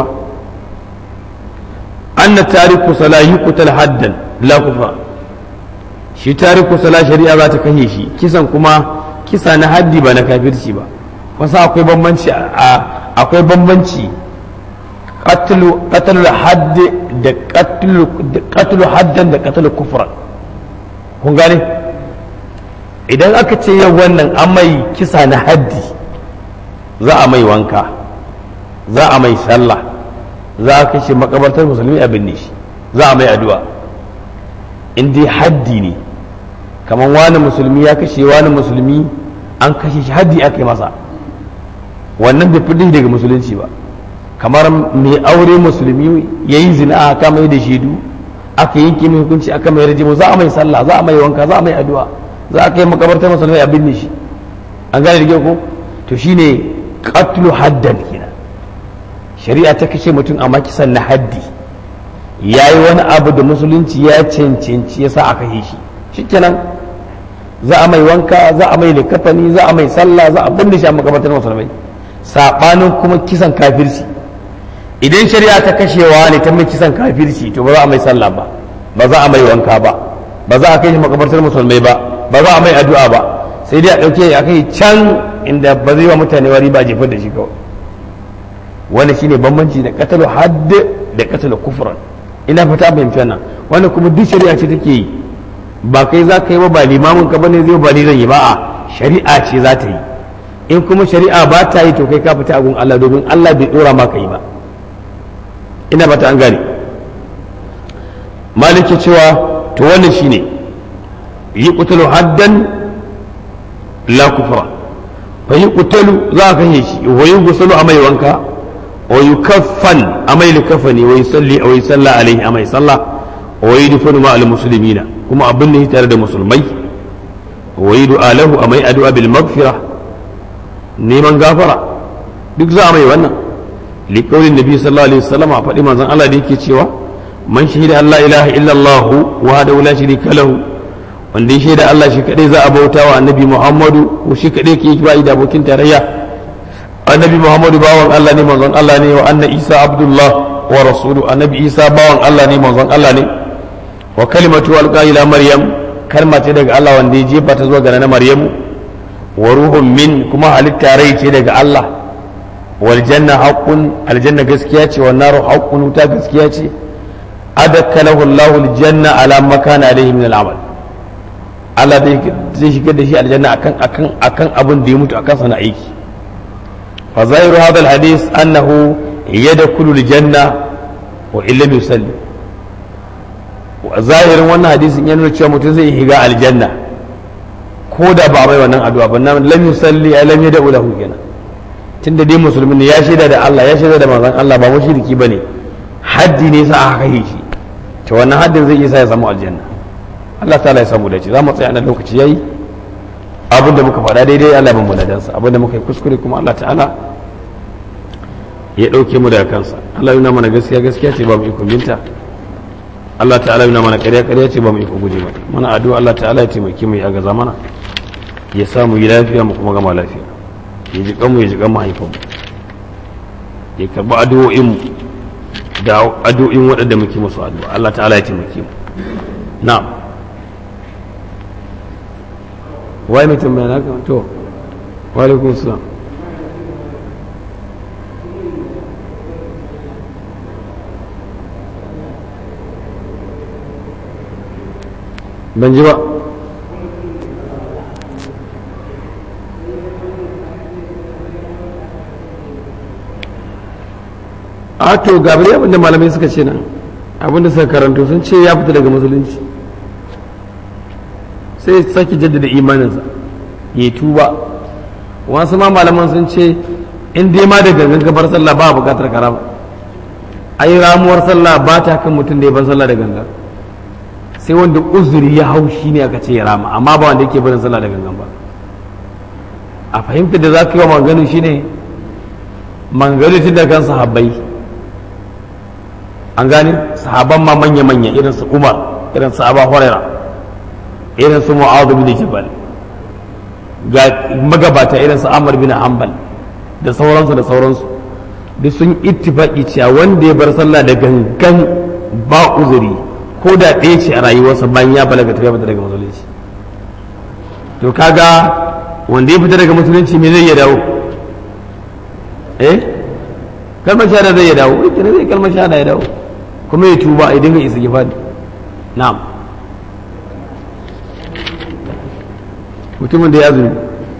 anna tariku sala yuqtal haddan la kufa shi tariku sala shari'a za ta kashe shi kisan kuma kisa na haddi ba na kafirci ba wasu akwai bambanci akwai bambanci qatlu qatlu hadd da qatlu qatlu haddan da qatlu kufran kun gane idan aka ce yau wannan an mai kisa na haddi za a mai wanka za a mai sallah za a kashe makabartar musulmi a binne shi za a mai addu'a in dai haddi ne kamar wani musulmi ya kashe wani musulmi an kashe shi haddi aka yi masa wannan bai fi daga musulunci ba kamar mai aure musulmi ya yi zina aka mai da shaidu aka yanke mai hukunci aka mai rajimu za a mai sallah za a mai wanka za a mai addu'a za a kai makabartar musulmi a binne shi an gane da ko to shine qatlu haddan kenan shari'a ta kashe mutum a makisan na haddi ya yi wani abu da musulunci ya cancanci ya sa a kashe shi shikenan za a mai wanka za a mai likafani za a mai sallah za a binne shi a makabartar musulmai sabanin kuma kisan kafirci idan shari'a ta kashewa ne ta mai kisan kafirci to ba za a mai sallah ba ba za a mai wanka ba ba za a kai shi makabartar musulmai ba ba za a mai addu'a ba sai dai a ɗauke a kai can inda ba zai wa mutane wari ba jefar da shi kawai wani shine bambanci da katalu hadd da katalu kufran ina fata fahimci wannan wani kuma duk shari'a ce take yi ba kai za ka yi ba ba limamin ka bane zai ba ni zan yi ba a shari'a ce za ta yi in kuma shari'a ba ta yi to kai ka fita agun Allah domin Allah bai dora ma ka yi ba ina fata an gane maliki cewa to wannan shine yi kutalu haddan la kufra fa yi kutalu za a kashe shi wa yi gusalu a mai wanka wa yi kaffan a mai likafani wa yi salli wa yi salla alaihi a mai sallah wa yi dufanu ma al muslimina kuma abin da tare da musulmai wa yi du'a lahu a mai addu'a bil magfira neman gafara duk za a mai wannan liqaulin nabi sallallahu alaihi wasallam a faɗi manzon Allah da yake cewa man shahida Allah ilaha illallah wahdahu la sharika lahu wanda ya shaida Allah shi kadai za a bauta wa annabi Muhammadu ko shi kadai ke ba da abokin tarayya annabi Muhammadu bawan Allah ne manzon Allah ne wa anna Isa abdullah wa rasulu annabi Isa bawan Allah ne manzon Allah ne wa kalimatu alqa ila maryam kalma ce daga Allah wanda ya jefa ta zuwa ga na Maryamu wa ruhun min kuma halitta rai ce daga Allah wal janna haqqun aljanna gaskiya ce wan naru haqqun wuta gaskiya ce adakalahu Allahu aljanna ala makana alayhi min al'amal Allah zai shigar da shi aljanna akan akan akan abin da ya mutu akan sana aiki fa zahiru hadha alhadith annahu yadkhulu aljanna wa illam yusalli zahirin wannan hadisin ya nuna cewa mutum zai shiga aljanna ko da ba mai wannan addu'a ba nan lam yusalli ay lam yad'u lahu kenan tunda dai musulmi ne ya shaida da Allah ya shaida da manzon Allah ba mushriki bane haddi ne sa aka yi shi to wannan haddin zai isa ya samu aljanna Allah ta'ala ya samu dace za mu tsaya nan lokaci yayi abinda muka faɗa daidai Allah ban mu ladansa abinda muka yi kuskure kuma Allah ta'ala ya ɗauke mu daga kansa Allah yana mana gaskiya gaskiya ce ba mu iko binta Allah ta'ala yana mana ƙarya ƙarya ce ba mu iko guje mata mana addu'a Allah ta'ala ya taimake mu ya gaza mana ya sa mu yi lafiya mu kuma gama lafiya ya ji kanmu ya ji kan mahaifan mu ya karɓi addu'o'in mu da addu'o'in waɗanda muke musu addu'a Allah ta'ala ya taimake mu na'am wai mutum mai naka to wa alaikum salam ban ji ba a to gabari abinda malamai suka ce nan abinda suka karanto sun ce ya fita daga musulunci sai sake jaddada imaninsa ya tuba wasu ma malaman sun ce in dai ma da gangan gabar sallah ba bukatar karama ai ramuwar sallah ba ta kan mutum da ya ban sallah da gangan sai wanda uzuri ya hau shi ne aka ce ya rama amma ba wanda yake barin sallah da gangan ba a fahimtar da za ka yi wa manganu shi ne manganu tun da kan sahabbai an gane sahaban ma manya-manya irin su umar irin su aba huraira irin su mu'adhu bin jabal ga magabata irin su amr bin hanbal da sauransu da sauransu duk sun ittifaki cewa wanda ya bar sallah da gangan ba uzuri ko da ɗaya ce a rayuwarsa bayan ya balaga ta fita daga musulunci to kaga wanda ya fita daga musulunci me zai ya dawo eh kalmar shahada zai ya dawo eh kina zai kalmar shahada ya dawo kuma ya tuba ya dinga isa gifadi na'am mutumin da ya azumi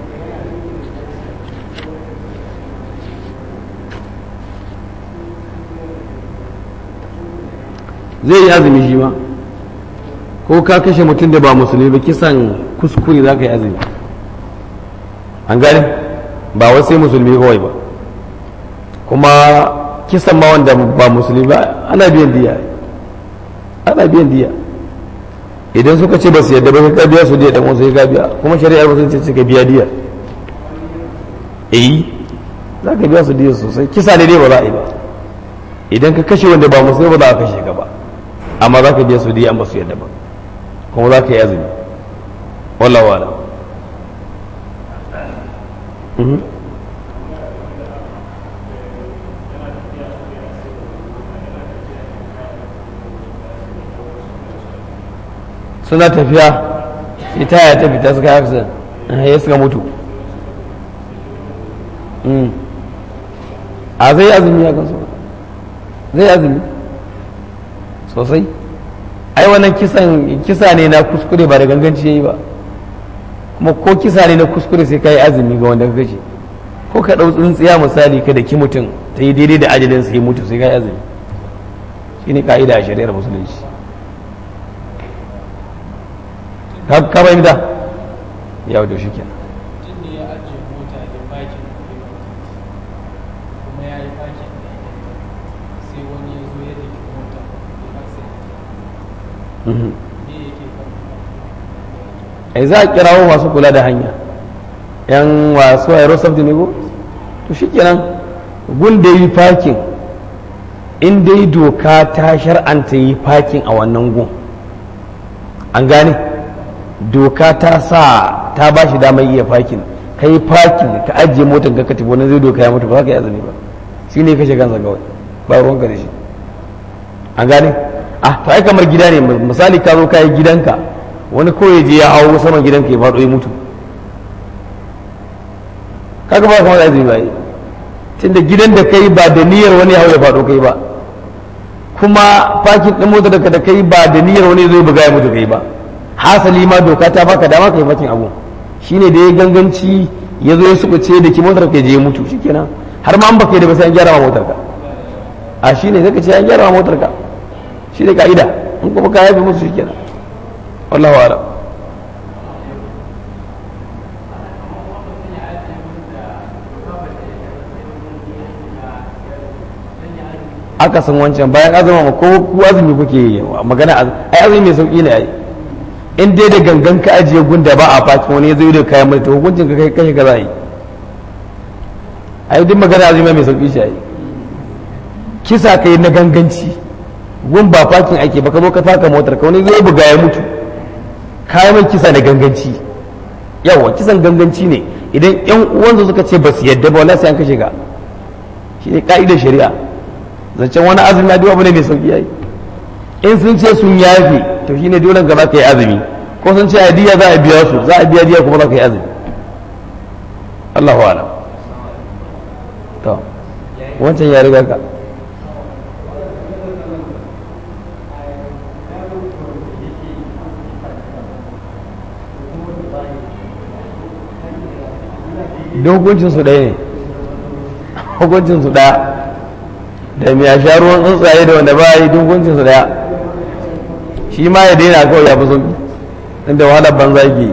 zai yi azumi shi ma ko ka kashe mutum da ba musulmi ba kisan kuskure za ka yi azumi an gani ba wai sai musulmi kawai ba kuma kisan ma wanda ba musulmi ba ana biyan diya ana biyan diya idan suka ce ba su yadda ba ka biya su diya dan wasu ka biya kuma shari'ar ba sun ce ka biya diya eh za ka biya su diya sosai kisa ne dai ba za a yi ba idan ka kashe wanda ba musulmi ba za a kashe ka ba amma za ka biya su diya ba su yadda ba kuma za ka yi azumi wallahu ala suna tafiya ita ya ta fita suka haka ya suka mutu a zai azumi ya kansu zai azumi sosai ai wannan kisan kisa ne na kuskure ba da ganganci yayi ba kuma ko kisa ne na kuskure sai kai azumi ga wanda ka kashe ko ka dau tsuntsiya misali ka da ki mutum ta yi daidai da ajalin sai mutu sai kai azumi shine ka'ida a shari'ar musulunci ka ka bai da ya da shi kenan ai za a kirawo masu kula da hanya yan wasu aerosafti ne ko to shikenan gun da yi fakin in dai doka ta shar'anta yi fakin a wannan gun an gane doka ta sa ta ba shi damar iya fakin ka yi fakin ka ajiye motar ka ka tafi wani zai doka ya mutu ba za ka yi azumi ba shi ne kashe kansa kawai ba ruwanka da shi an gane ah to ai kamar gida ne misali ka zo ka yi gidanka wani kawai je ya hau saman gidanka ya faɗo ya mutu kaga ba kuma azumi ba tunda gidan da kai ba da niyyar wani hau ya faɗo kai ba kuma fakin ɗin motar da kai ba da niyyar wani zai buga ya mutu kai ba hasali ma doka ta baka dama ka yi fakin abu shine da ya ganganci ya zo ya sukuce da ki motar ka je ya mutu shikenan har ma an baka yi da ba sai an gyara ma motar ka a shine zaka ce an gyara ma motar ka shine ka'ida in kuma ka yafe musu shikenan wallahu a'lam aka san wancan bayan azuma ko ku azumi kuke magana ai azumi mai sauki ne ai in dai da gangan ka ajiye gunda ba a faci wani ya zo da kayan mai hukuncin ka kai kashe ka za yi ai duk magana azumi mai sauki shi ai kisa kai na ganganci gun ba fakin ake ba ka zo ka taka motar ka wani zai buga ya mutu kayan mai kisa na ganganci yawa kisan ganganci ne idan yan uwansu suka ce ba su yadda ba wallahi sai an kashe ka shi ne ka'idar shari'a zancen wani azumi na duwa ne mai sauki yayi in sun ce sun yafe to shine dole ga za ka yi azumi ko sun ce hadiya za a biya su za a biya diya kuma za ka yi azumi Allahu alam to wancan ya riga ka hukuncin su ɗaya ne hukuncin su ɗaya da mai a sha ruwan tsuntsaye da wanda ba yi hukuncin su ɗaya shi ma ya daina kawai ya fi sauki inda wahalar banza ke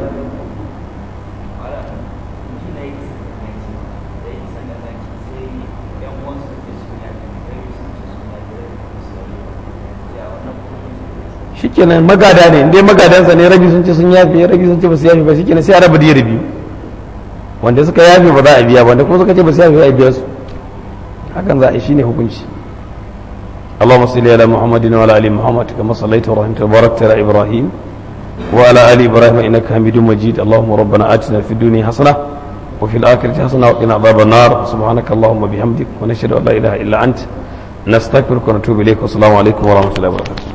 shikenan magada ne inda magadansa ne rabi sun ce sun yafe rabi sun ce ba su yafe ba shikenan sai a raba diyar biyu wanda suka yafe ba za a biya wanda kuma suka ce ba su yafe ba a biya su hakan za a yi shine hukunci اللهم صل على محمد وعلى ال محمد كما صليت ورحمت وباركت على ابراهيم وعلى ال ابراهيم انك حميد مجيد اللهم ربنا اتنا في الدنيا حسنه وفي الاخره حسنه وقنا عذاب النار سبحانك اللهم وبحمدك ونشهد ان لا اله الا انت نستغفرك ونتوب اليك والسلام عليكم ورحمه الله وبركاته